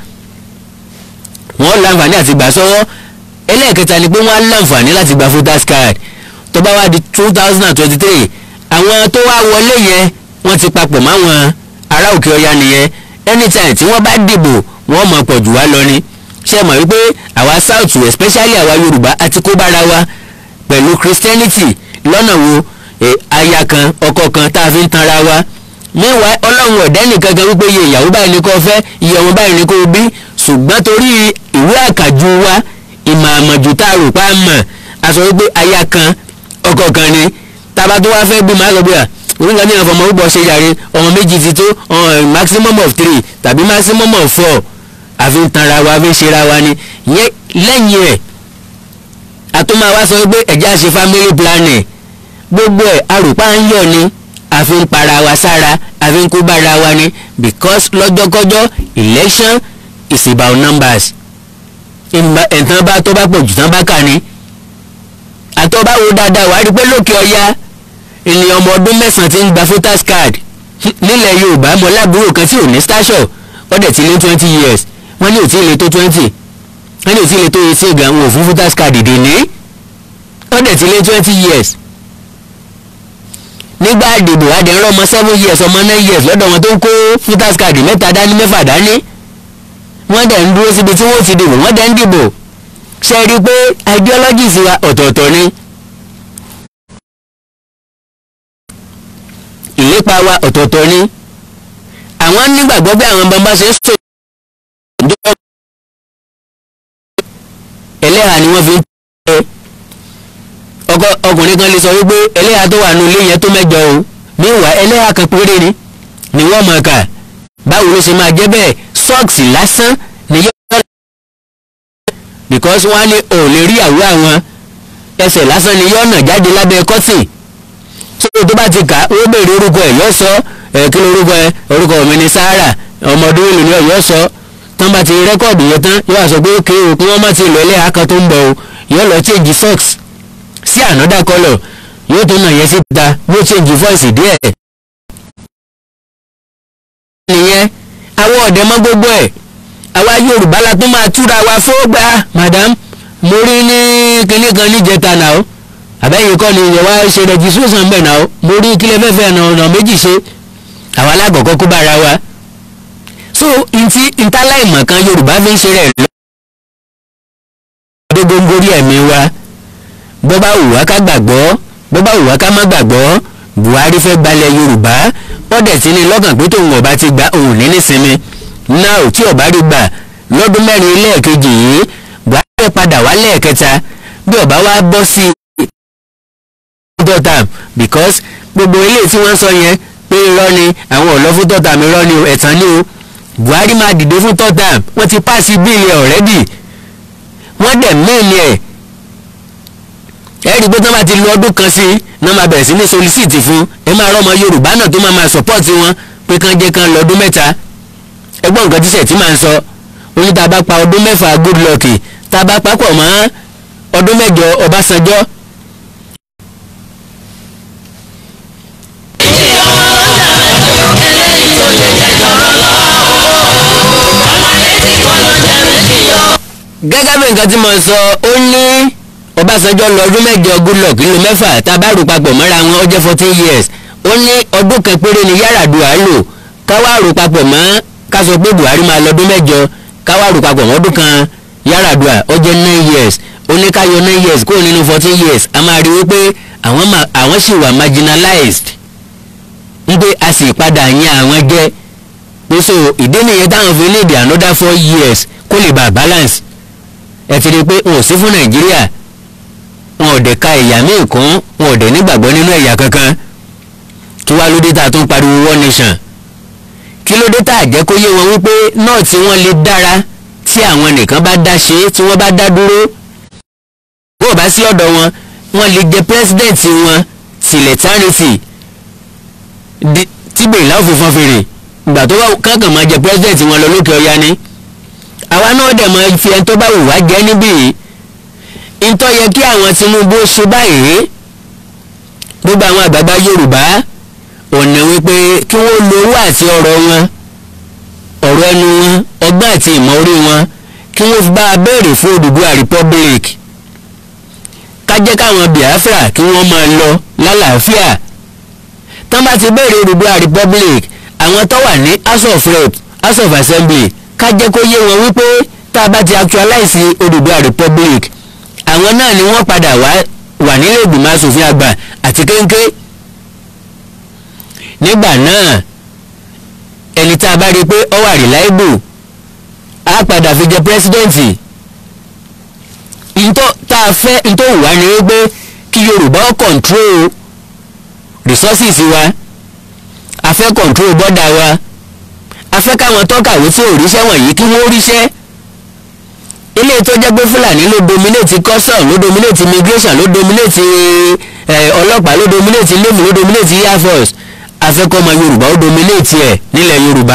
wọ́n láǹfààní láti gbà sọ́wọ́ ẹlẹ́ẹ̀kẹta ni pé wọ́n láǹfààní láti gba voters card tó bá wá di two thousand and twenty-three àwọn tó wá wọlé yẹn wọ́n ti papọ̀ máwọn ará òkè ọya nìyẹn anytime tí wọ́n bá dìbò wọ́n mọ̀ pọ̀ jù wá lọ ni ṣe mọ̀ wípé àwa south especially àwa yorùbá àti kó bára wa pẹ̀lú christianity lọ́nà wo e, aya kan ọkọ kan tá a fi ń tanra wa meanwhile ọlọ́run ọ̀dẹ́ nìkan kan wípé iye ìyàwó báyìí ni kò fẹ́ iye ọmọ báyìí ni kò bí ṣùgbọ́n torí ìwé àkàjù wa ìmọ̀ àmọ̀jù tá a rò pa mọ̀ a sọ wípé aya kan ọkọ kan ni tába tó wá fẹ́ bí màá sọ pé à onígbà ní ìfọmọ púpọ̀ ṣe yàrá ọmọ méjì ti tó maximum of three tàbí maximum of four àfi ń tanra wa àfi ń ṣera wa ni lẹ́yìn ẹ̀ àtúmọ̀ wa sọ pé ẹ̀já ṣe family planning gbogbo ẹ̀ arùpá ń yọ̀ ni àfi ń para wa sára àfi ń kó bára wa ni because lọ́jọ́kọ́jọ́ election is about numbers ẹ̀ǹtàn bá tó bá pọ̀ jù tán bá kà ní àtọ́bá wo dáadáa wàá rí pé lókè ọya ènìyàn ọmọ ọdún mẹ́sàn-án ti ń gba voters card nílẹ̀ yorùbá mọ lábúrò kan tí ò ní station wọ́n dẹ̀ ti lé twenty years wọ́n ní ò tí ì lè tó twenty wọ́n ní ò tí ì lè tó eighteen gan wọn ò fún voters card dè ní wọ́n dẹ̀ ti lé twenty years nígbà àdìbò adẹ̀rọ̀ ọmọ seven years ọmọ nine years lọ́dọ̀ wọn tó ń kó voters card mẹ́ta dání mẹ́fà dání wọ́n dẹ̀ ń dúró síbi tí wọ́n ti dìbò wọ́n dẹ̀ ń dìbò ṣe rí i pé ideologies wa ọ̀tọ̀ọ̀tọ̀ ni ìlépa wa ọ̀tọ̀ọ̀tọ̀ ni àwọn nígbàgbọ́ bí àwọn bàbá ṣe ń sọ ìjọba ẹlẹ́hà ni wọ́n fi ń tẹ́ ọkọ ọkùnrin kan lè sọ wípé ẹlẹ́hà tó wà nù ilé yẹn tó mẹ́jọ o níwà ẹlẹ́hà kan péré ni ni wọ́n mọ̀ ká báwo ló ṣe máa jẹ́ bẹ́ẹ̀ sọ́ọ̀sì lásán ni yóò because wọ́n á ní ò lè rí àwọ̀ àwọn ẹsẹ̀ lásán ni yóò nà jáde lábẹ́ kọ́tì tó tó bá ti kà á ó béèrè orúkọ ẹ̀ yóò sọ ẹ̀ kí ló orúkọ ẹ̀ orúkọ mi ni Sahara ọmọdún ìlú ni yóò sọ tán bá ti rẹ́kọ̀dù yẹn tán yóò sọ pé ókè o kí wọ́n má ti lọ ẹlẹ́yà kan tó ń bọ̀ o yóò lọ change socks sí another colour yóò tó nà yẹn síta yóò change voice díẹ̀. nìyẹn àwọn ọ̀dẹ́ mọ́ gbogbo ẹ̀ àwa Yorùbá la tún máa túra wa fógbà madam mo rí ní kinní kan níjẹta náà o àbẹ́yìn kọ́ ni ìyẹn wá ṣe registration bẹ́ẹ̀ náà o mo rí kílẹ̀ fẹ́fẹ́ ọ̀nà ọ̀nà méjì ṣe àwa alákọ̀ọ́kọ́ kó bára wa so ntí ntáláìmọ̀ kan Yorùbá fi ń ṣe rẹ̀ lọ. dógóńgórí ẹ̀mí wa bó bá wù wá ká gbàgbọ́ bó bá wù wá ká má gbàgbọ́ Buhari fẹ́ gbalẹ̀ Yorùbá wọ́n dẹ̀ ti ní lọ́kàn pé tóun ọba ti gba òun ní nísinmi náà tí ọba rí gbà lọ́dún mẹ́rin lẹ́ẹ̀kejì yìí Buhari fẹ́ padà wá lẹ́ẹ̀kẹta bí ọba wa bọ́ sí third term because gbogbo ilé tí wọ́n sọ yẹn pé irọ́ ni àwọn ò lọ fún third term irọ́ ni o ẹ̀tàn ni o Buhari máa dìde fún third term wọ́n ti pàṣẹ bíìlì already wọ́n dẹ̀ mẹ́ẹ̀lì ẹ̀ ẹ rí i pé tí wọ́n bá ti lo ọdún kan sí náà máa bẹ̀rẹ̀ sí ní solicit fún ẹ máa rọ́mọ Yorùbá náà tó máa máa support wọn pé kán jẹ́ kán lọ ọdún mẹ́ta ẹgbọ́n nǹkan tíṣẹ̀ tí máa ń sọ oní tá a bá pa ọdún mẹ́fà good luck tá a bá papọ̀ mọ́ ọdún mẹ́jọ Ọbásanjọ́ gẹ́gẹ́ bí nǹkan tí mo sọ ó ní Ọbásanjọ́ lọ ọdún mẹ́jọ Goodluck ló mẹ́fà tá a bá rò papọ̀ mọ́ra wọn ó jẹ́ fourteen years ó ní ọdún kan péré ni Yar'Adua lò káwá rò papọ̀ mọ́ ká sọ pé Buhari máa lọ ọdún mẹ́jọ káwá rò papọ̀ mọ́ ọdún kan Yar'Adua ó jẹ́ nine years ó ní ká yọ nine years kúrò nínú fourteen years a máa rí wípé àwọn ma àwọn sì wà marginalized ń pé a sì padà yan àwọn jẹ́ pé so ìdí nìyẹn táwọn fi ní ìdí another four years kó lè bá balance ẹ ti rí i pé wọn ò sí fún nàìjíríà wọn ò dẹ̀ ka ẹ̀yà míì kún wọn ò dẹ̀ nígbàgbọ́ nínú ẹ̀yà kankan kí wá ló dé tá a tún pariwo one nation kí ló dé tá a jẹ́ kó yé wọn wípé náà tí wọ́n lè dára tí àwọn nìkan bá dá ṣe é tí wọ́n bá dá dúró bó o bá sí ọ̀dọ̀ wọn wọ́n lè jẹ president wọn tilẹ̀ tánìtì tí bèrè láwùjọ fọn fèrè ìgbà tó bá kankan máa jẹ president wọn lọ lókè ọya ni àwa náà dẹ̀ mọ fi ẹni tó bá wù wá jẹ́ níbí yìí ntọ́ yẹ kí àwọn Tinubu ṣe báyìí gbogbo àwọn àgbàgbà Yorùbá ọ̀nà wípé kí wọ́n lo owó àti ọ̀rọ̀ wọn ọ̀rọ̀ ẹnu wọn ọgbọ́n àti ìmọ̀ orí wọn kí wọ́n fi bá a béèrè fún Odùduwà Republic ká jẹ́ káwọn Biafra kí wọ́n máa lọ lálàáfíà tán bá ti béèrè Odùduwà Republic àwọn tó wà ní House of Rep House of Assembly ká jẹ́ kó yé wọn wípé tá a bá ti actualize Odùduwà Republic àwọn náà ni wọ́n padà wá wà nílé ìgbìmọ̀ asòfin àgbà àti kéńké nígbà náà ẹni tá a bá rí i pé ó wà reliable á padà fi jẹ pírẹsidẹ́ǹtì ntọ́ tá a fẹ́ ntọ́ wà ní wípé kí Yorùbá ó control resources wa a fẹ́ control border wa a fẹ́ káwọn tọ́kàwé tí ò ríṣẹ́ wọ̀nyí kí wọ́n ríṣẹ́ ilé tó jẹ́ pé Fúlàní ló dominate custom ló dominate immigration ló dominate ọlọ́pàá ló dominate navy ló dominate air force a fẹ́ kọ́ ọmọ Yorùbá ó dominate ẹ̀ nílẹ̀ Yorùbá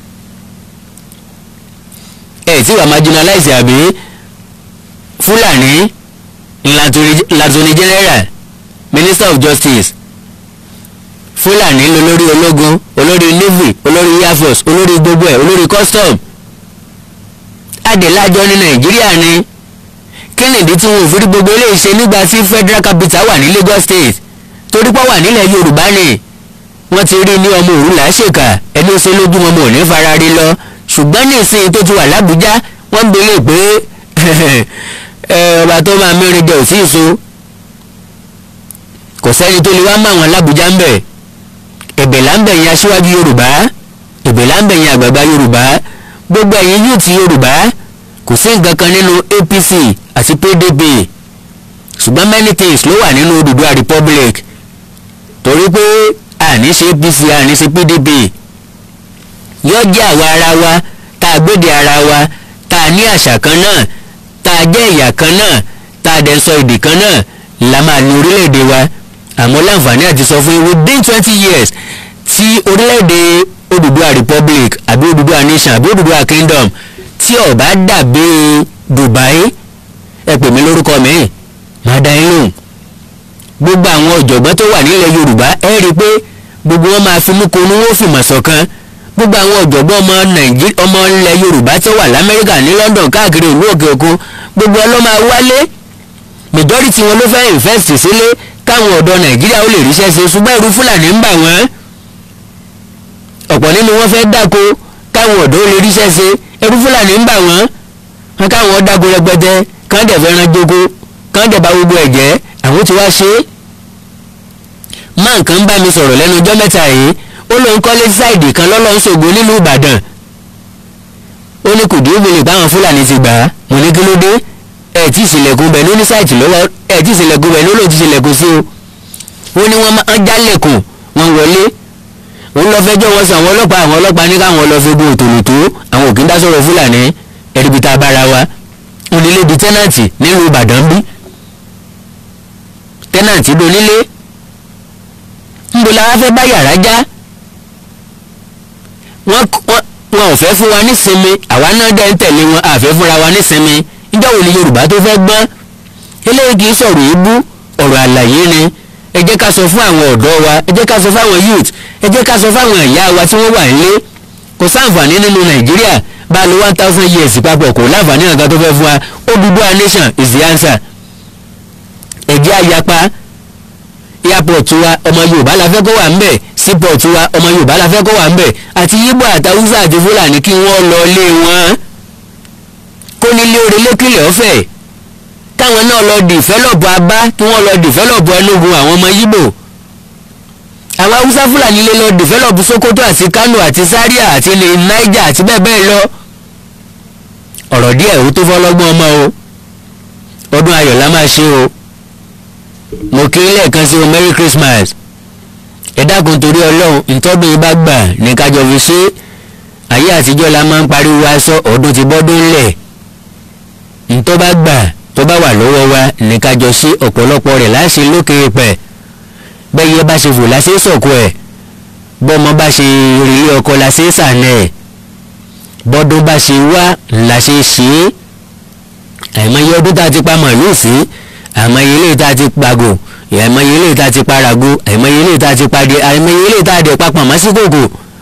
ẹ̀ tí wàá marginalize àbí Fúlàní latoni general minister of justice Fúlàní lolórí ológun olórí navy olórí air force olórí gbogbo ẹ̀ olórí custom adèlájọ ní nàìjíríà ni kí nìdí tí wọn ò fi rí gbogbo eléyìí ṣe nígbà tí federal capital wà ní Lagos state torí pé wà nílẹ̀ yorùbá ni wọ́n ti rí ní ọmọ òru làásìkà ẹni ó ṣe lójú wọn mọ̀ ní farari lọ ṣùgbọ́n ní ìsìn tó ti wà lábújá wọ́n ń belé pé ọba tó máa mẹ́rin jẹ òsì ìso kò sẹ́ni tó lè wá mọ́ àwọn lábújá ń bẹ̀ ẹ̀bẹ̀ là ń bẹ̀ yẹn aṣíwájú yorùbá ẹ̀bẹ̀ là ń bẹ̀ yẹn àgbààgbà yorùbá gbogbo ẹ̀yin yóò ti yorùbá kò sí nǹkan kan nínú APC àti PDP ṣùgbọ́n many things ló wà nínú Odùduwà Republic torí pé àní ṣe APC àní ṣe PDP yóò jẹ́ àwa ara wa tá a gbéde ara wa tá a ní àṣà kan náà tá a jẹ́ ẹ̀yà kan náà tá a dẹ̀ ń sọ èdè kan náà la máa ní orílẹ̀-èdè wa àmọ́ láǹfààní àti sọ fún yín within twenty years tí orílẹ̀-èdè Odùduwà republic àbí Odùduwà nation àbí Odùduwà kingdom tí ó bá dàbí Dubai ẹ pè mí lórúkọ mi máa dá yín lóhùn gbogbo àwọn ọ̀jọ̀gbọ́n tó wà nílẹ̀ Yorùbá ẹ rí i pé gbogbo wọn máa finú konú wọn fìmọ̀ ṣọ̀kan gbogbo àwọn ọ̀jọ̀gbọ́n ọmọ Nàìjíríà ọmọ ilẹ̀ Yorùbá tó wà l'Amẹ́ríkà ní London káàkiri ìlú òkè òkun gbogbo wọn ló máa wálé majority wọn ló fẹ́ invest sílé káwọn ọ̀dọ́ Nàìjíríà ó lè ríṣẹ́ ṣe ṣùgbọ́n ẹ̀rù Fúlàní ń bà wọ́n ọ̀pọ̀ nínú wọn fẹ́ dáko káwọn ọ̀dọ́ ó lè ríṣẹ́ ṣe ẹ̀rù Fúlàní ń bà wọ́n wọn káwọn dáko rẹpẹtẹ kán dẹ̀ fẹ́ràn jókòó kán dẹ̀ bá gbogbo ẹ̀ jẹ́ àwọn tí wàá ṣe é má nǹkan bá mi sọ̀rọ̀ lẹ́nu ọjọ́ mẹ́ta yìí ó lóun kọ́lé sáìdì kan lọ́lọ́run ṣògo nílùú Ìbàdàn ó ní kùdí ògbìnrin báwọn Fúlàní ti gbà á mo ní kí ló dé ẹ̀ tí ìṣìlẹ̀kùn bẹ̀ ló ní sáìtì lọ́wọ́ ẹ̀ tí ìṣìlẹ̀kùn bẹ̀ ló lòdì ìṣìlẹ̀kùn sí o ó ní wọ́n máa ń jálẹ̀kùn wọn wọlé òun lọ fẹjọ́ wọn sọ àwọn ọlọ́pàá àwọn ọlọ́pàá ní káwọn lọ fi gun òtòlótó àwọn òkè ń dá sọ̀rọ̀ Fúlàní ẹ̀ríbi tá a bára wa onílé di tẹ́nàntì nílùú Ìbàdàn bí tẹ́nàntì donílé níbo la wá fẹ́ bá yàrá já wọ́n wọn ò fẹ́ fún wa nísinmi àwa náà dẹ́ ń tẹ̀lé wọn àfẹ́ fúnra wa nísinmi níjọ́ wo ni Yorùbá tó fẹ́ gbọ́n eléyìí kì í sọ̀rọ̀ èébú ọ̀rọ̀ àlàyé ni ẹ jẹ́ ká sọ fún àwọn ọ̀dọ́ wa ẹ jẹ́ ká sọ fún àwọn youth ẹ jẹ́ ká sọ fún àwọn ìyá wa tí wọ́n wà nílé kò sáǹfààní nínú Nàìjíríà bá a lo one thousand years papọ̀ kò láǹfààní nǹkan tó fẹ́ fún wa Odùduwà nation is the answer ẹ jẹ́ àyapa airport wa ọmọ yorùbá la fẹ́ kó wà ńbẹ̀ seaport wa ọmọ yorùbá la fẹ́ kó wà ńbẹ̀ àti yíbò àtàwùsà àti fúlàní kí wọ́n lọ lé wọn kó nílé orí lókìlẹ̀ ọ̀fẹ́ káwọn náà lọ dìfẹ́lọ̀pù abá kí wọ́n lọ dìfẹ́lọ̀pù ẹnugun àwọn ọmọ yíbò àwọn haúsá fúlàní lè lọ dìfẹ́lọ̀pù sokoto àti kano àti zaria àti ilẹ̀ niger àti bẹ́ẹ̀ bẹ́ẹ̀ lọ ọ̀rọ̀ díẹ̀ ó tó fọlọ́gbọ́n ọmọ o ọdún ayọ̀ la máa ṣe o mo kí lẹ́ẹ̀kan sí o merry christmas ẹ dákun torí ọlọ́run ìtọ́dún yìí bá gbà ní kájọ fi ṣe ayé àtijọ́ la máa ń pariwo aṣọ ọdún ti bọ́dún lẹ̀ ìtọ́ bá gbà tó bá wà lọ́wọ́ wa ní kájọ ṣe ọ̀pọ̀lọpọ̀ rẹ̀ láṣẹ lókè pẹ̀ bẹ́ẹ̀ yẹ bá ṣe fò láṣẹ sọ̀kò ẹ̀ bọ́mọ bá ṣe rèé ọkọ láṣẹ sànẹ̀ ẹ̀ bọ́dún bá ṣe wá láṣẹ ṣe é àìmọye ọdún tá a ti pa màlúù sí àìmọye ilé tá a ti pàgò àìmọye ilé tá a ti parago àìmọye ilé tá a ti padì àìmọye ilé tá a dẹ̀ papọ̀ mọ́ sí kòkò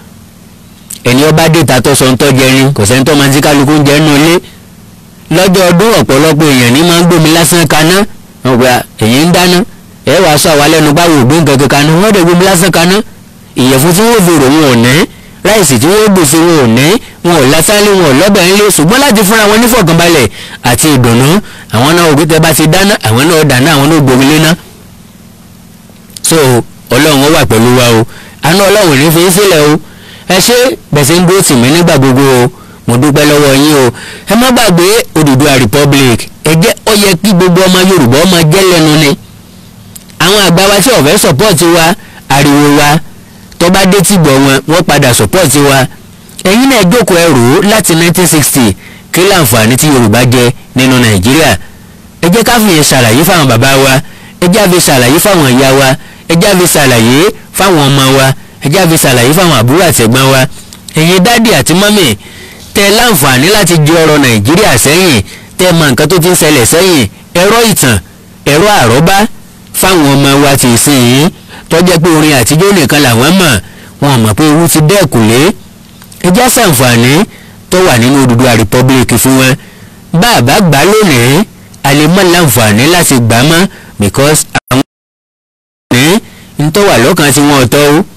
ẹni ọba dèta tó sọ ń tọ́ jẹrin kò sẹ́ni tó máa ń tí kálukú ń jẹ́ nù ilé lọ́jọ́ ọdún ọ̀pọ̀lọpọ̀ èèyàn ní máa ń gbómi lásán kaná ọgbà èyí ń dáná ẹ wàá sọ àwa lẹ́nu báwo ògbó nǹkan kan kaná wọ́n dẹ̀ gbómi lásán kaná ìyẹ̀fun tí wọ́n fèrò wọn ò ní ráìsì tí wọ́n gbèsè wọn ò ní wọn ò lásánlé wọn ò lọ́bẹ̀ ńlé ṣùgbọ́n láti fúnra wọn nífọ̀kànbalẹ̀ àti ìdùnnú àwọn náà ògbé tẹ bá ti dáná àwọn náà dáná àwọn náà gbomi léná so ọlọ́run ó wà pẹ̀lú wa o àná ọlọ́run ní fi ń sílẹ̀ o ẹ ṣe bẹ̀sẹ̀ ń dúró tì mí nígbà gbogbo o mo dúpẹ́ lọ́wọ́ yín o ẹ má gbàgbé Odùduwà republic ẹ jẹ́ ó yẹ kí gbogbo ọmọ Yorùbá ọmọ jẹ́ lẹ́nu ni àwọn àgbà wa tí ọ̀fẹ́ support wa ariwo wa tó bá dé tìgbọ̀ wọn wọ́n padà support wa ẹ̀yin náà jókòó ẹrù láti 1960 kí láǹfààní tí Yorùbá jẹ nínú Nàìjíríà ẹ jẹ́ ká fi yẹn ṣàlàyé fáwọn bàbá wa ẹ jẹ́ àfi ṣàlàyé fáwọn ìyá wa ẹ jẹ́ àfi ṣàlàyé fáwọn ọmọ wa ẹ jẹ́ àfi ṣàlàyé fáwọn àbúrò àti ẹ̀gbọ́n wa ẹ̀yin dádì àti mọ́mì tẹ láǹfààní láti jẹ ọ̀rọ̀ Nàìjíríà sẹ́yìn tẹ mọ nǹkan tó ti ń ṣẹlẹ̀ sẹ́yìn ẹ̀rọ ìtàn ẹ̀rọ àrọ́bá fáwọn ọmọ wa ti sìn yín tó jẹ́ pé orin àtijọ́ nìkan làwọn mọ̀ wọn mọ̀ pé ewu ti dẹ́kùlé ẹ jẹ́ ṣàǹfààní tó wà nínú Odùduwà republic fún wọn bá a bá gbà lónìí a lè mọ̀ láǹfààní láti gbà mọ́ because àwọn ní ntọ́ wà lọ́kàn tí wọ́n tọ́ o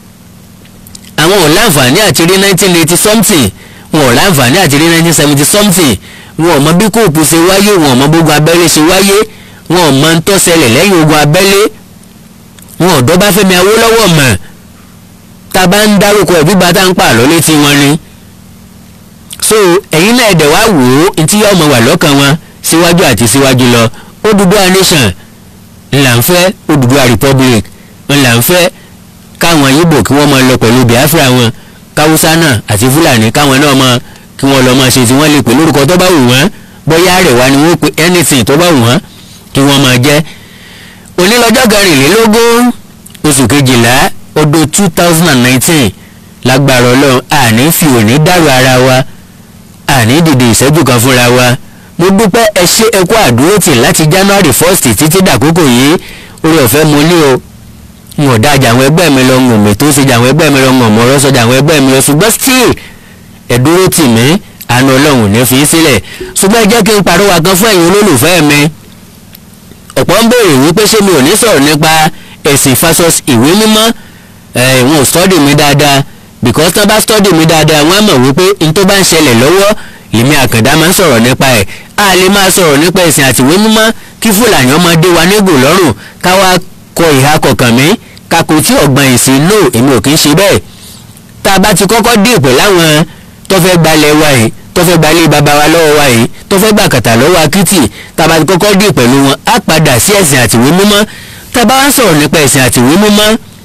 àwọn ò láǹfààní àti rí nineteen eighty something wọn ò láǹfààní àti rí nineteen seventy something wọn ò mọ bí kóòpù ṣe wáyé wọn ò mọ bógun abẹ́lé ṣe wáyé wọn ò mọ ń tó ṣẹlẹ̀ lẹ́yìn ogun abẹ́lé wọn ò dọ́bá Fẹ́mi Awólọ́wọ̀ mọ̀ tá a bá ń dárúkọ ẹ̀ gbígbà tá à ń pa àlọ́ létí wọn ni so ẹ̀yin náà ẹ̀dẹ̀ wá wò ó ntí yóò mọ̀ wà lọ́kàn wọn síwájú àti síwájú lọ Odùduwà nation ńlá ń fẹ́ Odùduwà republic ńlá ń fẹ́ káwọn Ìgbò kí wọ́n máa lọ pẹ̀lú Biafra wọn káwúsá náà àti Fúlàní káwọn náà máa kí wọ́n lọ máa ṣe tí wọ́n lè pè lórúkọ tó bá wù wọ́n bóyá àrẹ̀wá ni wọ́n pe anything tó bá wù wọ́n kí wọ́n máa jẹ́ onílọ́jọ́ kẹrìnlélógún oṣù kejìlá ọdún two thousand and nineteen lágbára ọlọ́run àní fi òní dàrú ara wa àní dìde ìṣẹ́jú kan fúnra wa mo dúpẹ́ ẹ ṣe ẹ kú àdúrótì láti january first títí dàkókò yìí orí ọ̀fẹ́ mo ní o n ò dájà àwọn ẹgbẹ́ mi lọ ń gbòmè tó ṣe jà àwọn ẹgbẹ́ mi lọ ń gbòmò ọ̀rọ̀ sọjà àwọn ẹgbẹ́ mi lọ ṣùgbọ́n still ẹ dúró tì mí àánú ọlọ́run ò ní fi í sílẹ̀ ṣùgbọ́n ẹ jẹ́ kí n pàrọwà kan fún ẹ̀yin olólùfẹ́ mi ọ̀pọ̀ ń béèrè wípé ṣé mi ò ní sọ̀rọ̀ nípa ẹ̀sìn fasos ìwé mímọ́ ẹ̀ wọn ò study mi dáadáa because tán bá study mi dáadáa wọ́n á mọ̀ wípé n tó bá ń ṣẹlẹ̀ lọ́wọ́ lèmi àkàndá máa ń sọ̀rọ̀ nípa ẹ̀ a lè máa sọ̀rọ̀ nípa ẹ̀sìn àti ìwé mímọ́ kí fúlàní ọmọ dé wa nígò lọ́rùn káwa kọ ìhà kọ̀ọ̀kan mi kakò tí ọ̀gbọ́n ìsìn lò èmi ò kì í ṣe bẹ́ẹ̀ tá a bá ti kọ́kọ́ dé ìpè láwọn tó fẹ́ gbalẹ̀ wa yìí tó fẹ́ gbalẹ̀ bàbá wa lọ́wọ́ wa yìí tó fẹ́ gbà kàtà lọ́wọ́ akitì tá a bá ti kọ́kọ́ dé pẹ̀lú wọn á padà sí ẹ̀sìn àti ìwé mímọ́ tá a bá wá sọ̀rọ̀ nípa ẹ̀sìn àti ìwé mímọ́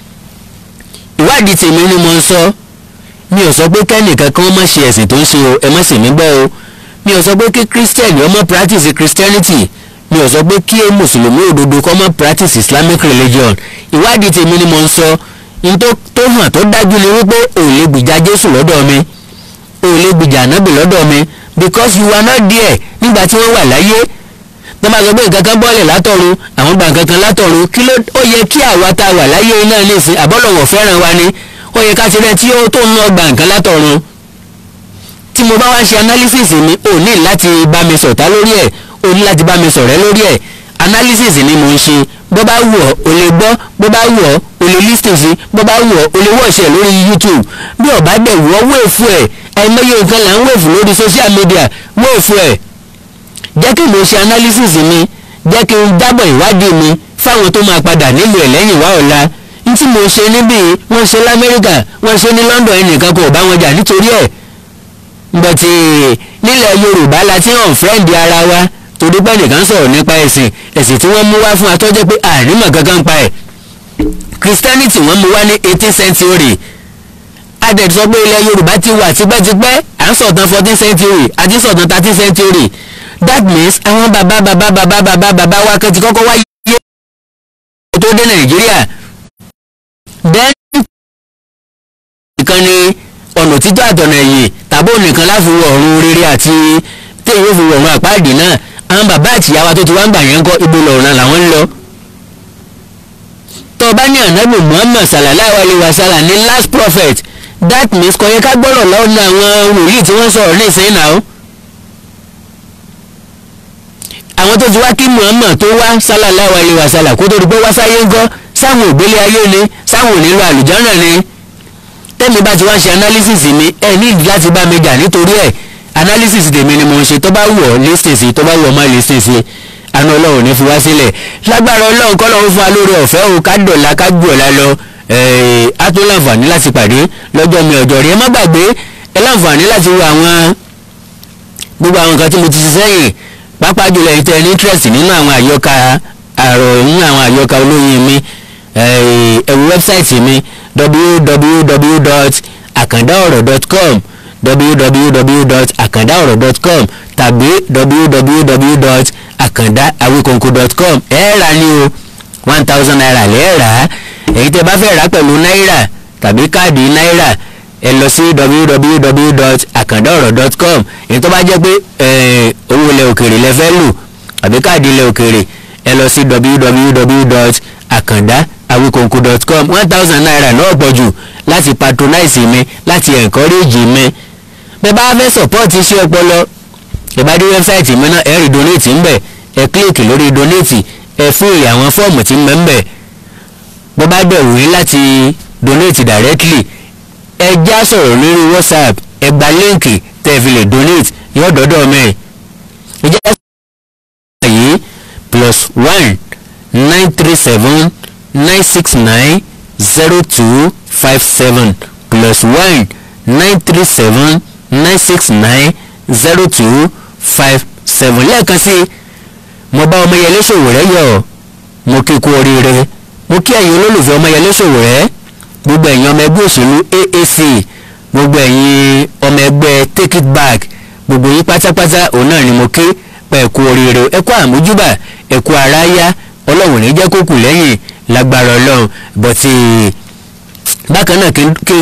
ìwádìí tèmi ni mo ń sọ mi ò sọ pé kẹ́nìkan kan má ṣe ẹ̀sìn tó ń ṣe o ẹ má sì mí gbọ́ o mi ò sọ pé kí christian ọmọ practice christianity mi ò sọ pé kí mùsùlùmí òdodo kọ́ mọ́ practice islamic religion ìwádìí tèmi ni mo ń sọ n tó tó hàn tó dájú ni wípé ò lè gbìjà jésù lọ́dọ̀ mi ò lè gbìjà ànábì lọ́dọ̀ mi because you are not there nígbà tí wọ́n wà láyé tó máa sọ pé nǹkan kan bọ́ọ̀lẹ̀ látọ̀run àwọn gba nǹkan kan látọ̀run kí ló ó yẹ kí àwa tá a wà láyé náà lè sìn àbọ̀lọ̀wọ̀ fẹ́ràn wa ni ó yẹ ká ti rẹ tí ó tó ń lọ gba nǹkan látọ̀run tí mo bá wá ṣe analysis mi ò ní láti bá mi sọ̀tá lórí ẹ̀ ò ní láti bá mi sọ̀rẹ́ lórí ẹ̀ analysis ni mo ń ṣe bó bá wù ọ́ o lè gbọ́ bó bá wù ọ́ o lè listen sí bó bá wù ọ́ o lè watch ẹ̀ lórí youtube bí ọ̀bá dẹ̀ wù ọ́ wéèfù ẹ̀ àìmọye nǹkan là ń wéèfù lórí social media wéèfù ẹ̀ jẹ́ kí mo ṣe analysis mi jẹ́ kí n dábọ̀ ìwádìí mi fáwọn tó máa padà nílùú ẹ̀ lẹ́yìn wá ọ̀la n tí mo ṣe níbí wọ́n ṣe lamẹ́ríkà wọ́n ṣe ní london ẹnìkan kò bá wọn jà nítorí ẹ̀ bọ̀tì nílẹ̀ yorùbá la ti hàn fẹ́ǹdì ara wa torí pé nìkan sọ̀rọ̀ nípa ẹ̀sìn ẹ̀sìn tí wọ́n mú wá fún atọ́jẹ́ pé àrímọ̀ kankan pa ẹ̀ christianity wọ́n mú wá ní eighteen century adẹ̀ sọ pé ilẹ̀ yorùbá ti wà tipẹ́tipẹ́ à ń sọ̀tàn fourteen century àti sọ̀tàn thirteen century that means àwọn bàbá bàbá bàbá bàbá bàbá wa kan ti kọ́kọ́ wáyé tó dé nàìjíríà then nìkan ni ọ̀nà títọ́ àtọ̀nà ẹ̀yìn tàbí ònìkan láfi wọ ọ̀run rere àti téèyàn fi wọ ọ̀run àpáàdé náà àwọn bàbá àtìyá wa tó ti wá ń gbà yẹn ń kọ́ ibo lọ̀run làwọn ń lọ. tó o bá ní ànábì muhammad sallallahu alayhi wa sallam ní last prophet that means kò yẹ ká gbọ́dọ̀ lọ́nà àwọn wòlíì tí wọ́n sọ̀rọ̀ ní ìsẹ́yìn náà. àwọn tó ti wá kí muhammad tó wá sallallahu alayhi wa sallam kó tó di pé wá sáyé ń gọ́ sáwọn ògbélé ayé ni sáwọn onílò àlùjọ́nà ni tẹ́mi bá ti wá ṣe analysis mi ẹ ní ìdí láti bá mi jà nítorí ẹ̀ analysis tèmi ni mo ń ṣe tó bá wù ọ́ listen sí tó bá wù ọ́ má listen sí àná ọlọ́run ní fi wá sílẹ̀ lágbára ọlọ́run kọ́ lọ́run fún wa lórí ọ̀fẹ́ o ká dọ̀la ká gbù ọ̀la lọ á tó láǹfààní láti pàdé lọ́jọ́ mi ọjọ́ rí ẹ má gbàgbé ẹ láǹfààní láti wo àwọn gbogbo àwọn nǹkan tí mo ti ṣe sẹ́yìn pàápàá jùlọ èyí tẹ́ ẹ ní interest nínú àwọn àyọkà àrò nínú àwọn àyọkà olóyin mi ẹ̀wù wẹ́bsáìtì mi www.akandaoro.com www.akandaoro.com tàbí www.akandaawikonko.com ẹ rà ní o one thousand naira lẹ́ẹ̀ rà á èyí tẹ́ bá fẹ́ rà pẹ̀lú náírà tàbí káàdì náírà ẹ lọ sí www.akandaoro.com èyí tó bá jẹ́ pé owó ilẹ̀ òkèrè lẹ fẹ́ lò àbí káàdì ilẹ̀ òkèrè ẹ lọ sí www.akandaawikonko.com one thousand naira náà pọ̀ jù láti patronize mi láti encourage mi bẹ́ẹ̀ bá fẹ́ support iṣẹ́ ọpọlọ ẹ bá dé wẹ́bsáìtì mi náà ẹ rí donate ń bẹ̀ ẹ kílíkì lórí donate ẹ fill àwọn fọ́ọ̀mù tí ń bẹ ń bẹ̀ bó bá dẹ̀ wí láti donate directly ẹ já sọ̀rọ̀ lórí whatsapp ẹ gba líǹkì tẹ́ ẹ fi lè donate yóò dọ́dọ̀ mẹ́ ẹ já sọ̀rọ̀ yìí plus one nine three seven nine six nine zero two five seven plus one nine three seven nine six nine zero two five seven lẹ́ẹ̀kan sí mo bá ọmọyẹlé Sowore yọ̀ mo kí kú oríire mo kí ẹ̀yin olólùfẹ́ ọmọyẹlé Sowore gbogbo ẹ̀yin ọmọ ẹgbẹ́ òṣèlú AAC gbogbo ẹ̀yin ọmọ ẹgbẹ́ take take it back gbogbo yín pátápátá òun náà ni mo ké pa ẹ̀kú oríire o ẹ̀kú àmójúbà ẹ̀kú aráyá ọlọ́run ní jẹ́ kó kù lẹ́yìn lágbára ọlọ́run bọ́tì bákan náà kí kí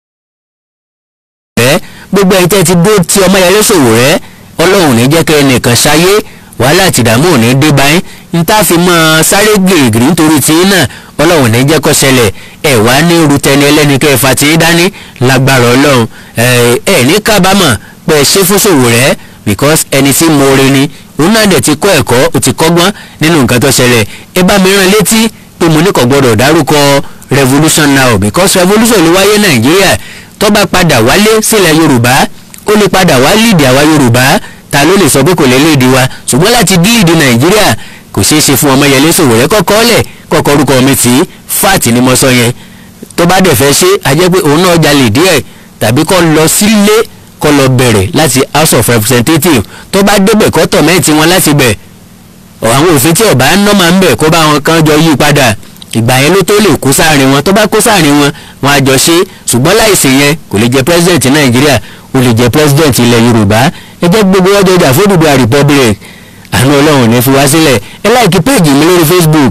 rẹ gbogbo ẹ̀yin tẹ́ ti dó tí ọmọ yẹn lóṣòwò rẹ ọlọ́run ní jẹ́ kẹ́ ẹnìkan ṣayé wàhálà àti ìdààmú ò ní dé báyìí n tá fi mọ́ sáré gìrìgìrì nítorí tí náà ọlọ́run ní jẹ́ kó ṣẹlẹ̀ ẹ̀ wá ní rutẹni ẹlẹ́ni kẹ́ ẹ fa tí dání lágbára ọlọ́run ẹ̀ ẹ̀ ní kábàámọ̀ pé ẹ ṣe fún ṣòwò rẹ because ẹni tí mo re ni òun náà dẹ̀ ti kọ́ ẹ̀kọ́ ó ti kọ́gbọ́n nínú nǹkan tó ṣẹlẹ̀ ẹ bá mi rán létí pé mo ní kò gbọ́dọ̀ dárúkọ revolution now because revolution ló wáyé nàìjíríà tó bá padà wálé sílẹ̀ yorùbá ó lè padà wá líìdì àwa yorùbá ta ló lè sọ pé kò lè léèdì wa ṣùgbọ́n láti líìdì nàìjíríà kò ṣeé ṣe fún ọmọyẹlé Sowore kọ́kọ́ lẹ̀ kọ́kọ́ orúkọ mi tí fat ni mo sọ yẹn tó bá dẹ̀ fẹ́ ṣe a jẹ́ pé òun náà jalè díẹ̀ tàbí kó lọ sílé kó lọ bẹ̀rẹ̀ láti house of representatives tó bá débẹ̀ kó tọ̀mẹ́ǹtì wọn láti bẹ̀ àwọn òfin tí ọba ń ná máa ń bẹ̀ kó bá wọn kan jọ yí padà ìgbà yẹn ló tó lè kó sáàrin wọn tó bá kó sáàrin wọn wọn á jọ ṣe ṣùgbọ́n láìsí yẹn kò lè jẹ president nàìjíríà ó lè jẹ president ilẹ̀ yorùbá ẹ jẹ́ gbogbo ọjọ́ ìjà fódùdú republic àánú ọlọ́run ní fi wá sílẹ̀ ẹ láìkí péèjì mi lórí facebook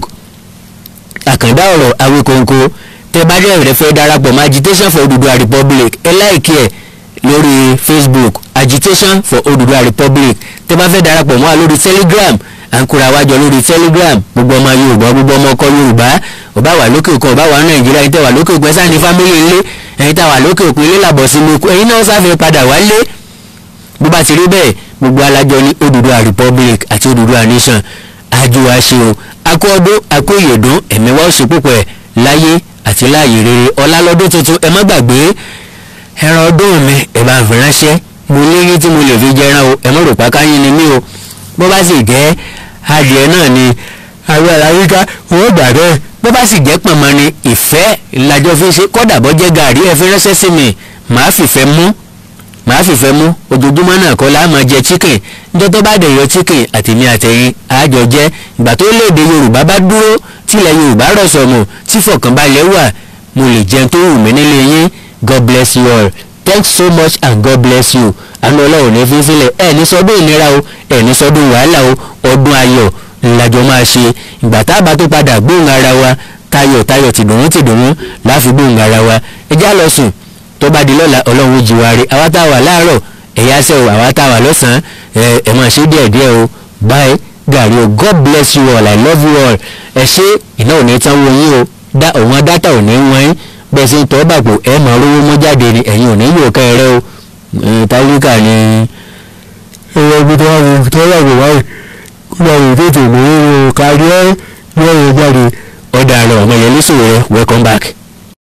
àkàndá ọ̀rọ̀ awíkóńkó tẹ bá dẹ̀ rẹ fẹ́ darapọ̀ mọ́ agitation for Odùduwà republic ẹ láìkí ẹ̀ lórí facebook agitation for Odùduwà republic tẹ bá fẹ́ darapọ̀ mọ́ a lórí telegram à ń kóra wájọ lórí telegram gbogbo ọmọ yorùbá gbogbo ọmọ ọkọ yorùbá ọba wà lókè òkun ọba wà nàìjíríà ẹ̀yin tẹ́ wà lókè òkun ẹ sáà ní fámílì ńlé ẹ̀yin tẹ́ wà lókè òkun ilé làbọ̀ sí lóko ẹ̀yin náà sáfẹ́ padà wálé bó bá ti rí bẹ́ẹ̀ gbogbo alájọ ní Odùduwà republic àti Odùduwà nation àjò àṣe o akó ọdún akó ìyèdún ẹ̀mí wa ó ṣe púpọ̀ ẹ̀ láyé àti láàyè rere ọlá lọ́dún tuntun ẹ má gbàgbé ẹran ọdún mi ẹ bá ń fi ránṣẹ́ mo léyìn tí mo lè fi jẹran o ẹ má rò pa káyín ni mí o bó bá sì jẹ́ adìẹ náà ni àwọn aláwíká wọ́n gbà bẹ́ẹ̀ bó bá sì jẹ́ pọ̀nmọ́ ni ìfẹ́ làjọ fi ṣe kọ́dà bọ́ jẹ́ gàrí ẹ fi ránṣẹ́ sí mi màá fìfẹ́ mú màá fìfẹ́ mú ojoojúmọ́ náà kọ́ la máa jẹ chicken níjọ́ tó bá dẹ̀ yọ chicken àtèmi àtẹ̀yìn àjọ jẹ́ ìgbà tó léde yorùbá bá dúró tilẹ̀ yorùbá rọ̀ sọ̀mù tí fọkànbalẹ̀ wà mo lè jẹun tó wù mí nílé yín god bless you all thanks so much and god bless you àánú ọlọ́run ní fi sílẹ̀ ẹ̀ ní sọdún ìnira o ẹ̀ ní sọdún wàhálà o ọdún ayọ̀ ńlájọ máa ṣe ìgbà tá a bá tó padà gbóhùn ara wa tayọ̀ tayọ̀ tìdùnnú tìdùnnú láfi gbóhùn ara wa ẹ já lọ sùn tó bá di lọ́la ọlọ́run jí wa rí àwa tá a wà láàárọ̀ ẹ̀yà sẹ́ o àwa tá a wà lọ́sàn-án ẹ̀ ẹ̀ máa ṣe díẹ̀ díẹ̀ o bye gàrí o god bless you all i love you all ẹ ṣe iná ò ní tán wo yín o dá òun dátà ò ní wọ́n yín bẹ́ẹ̀ sì ń tọ́ bàpò ẹ̀ máa rówó mọ́ jáde ni ẹ̀yin ò ní yóò kẹ́ ẹ rẹ́ o táyíkà ni ẹ̀rọ ibi tó wà ní tó wà ní wáyé kó máa wò tètè mú kárí ẹ̀ yọ̀ ọ́ jáde ọ̀dà àrọ̀ ọmọ yẹn ní Sowore welcome back.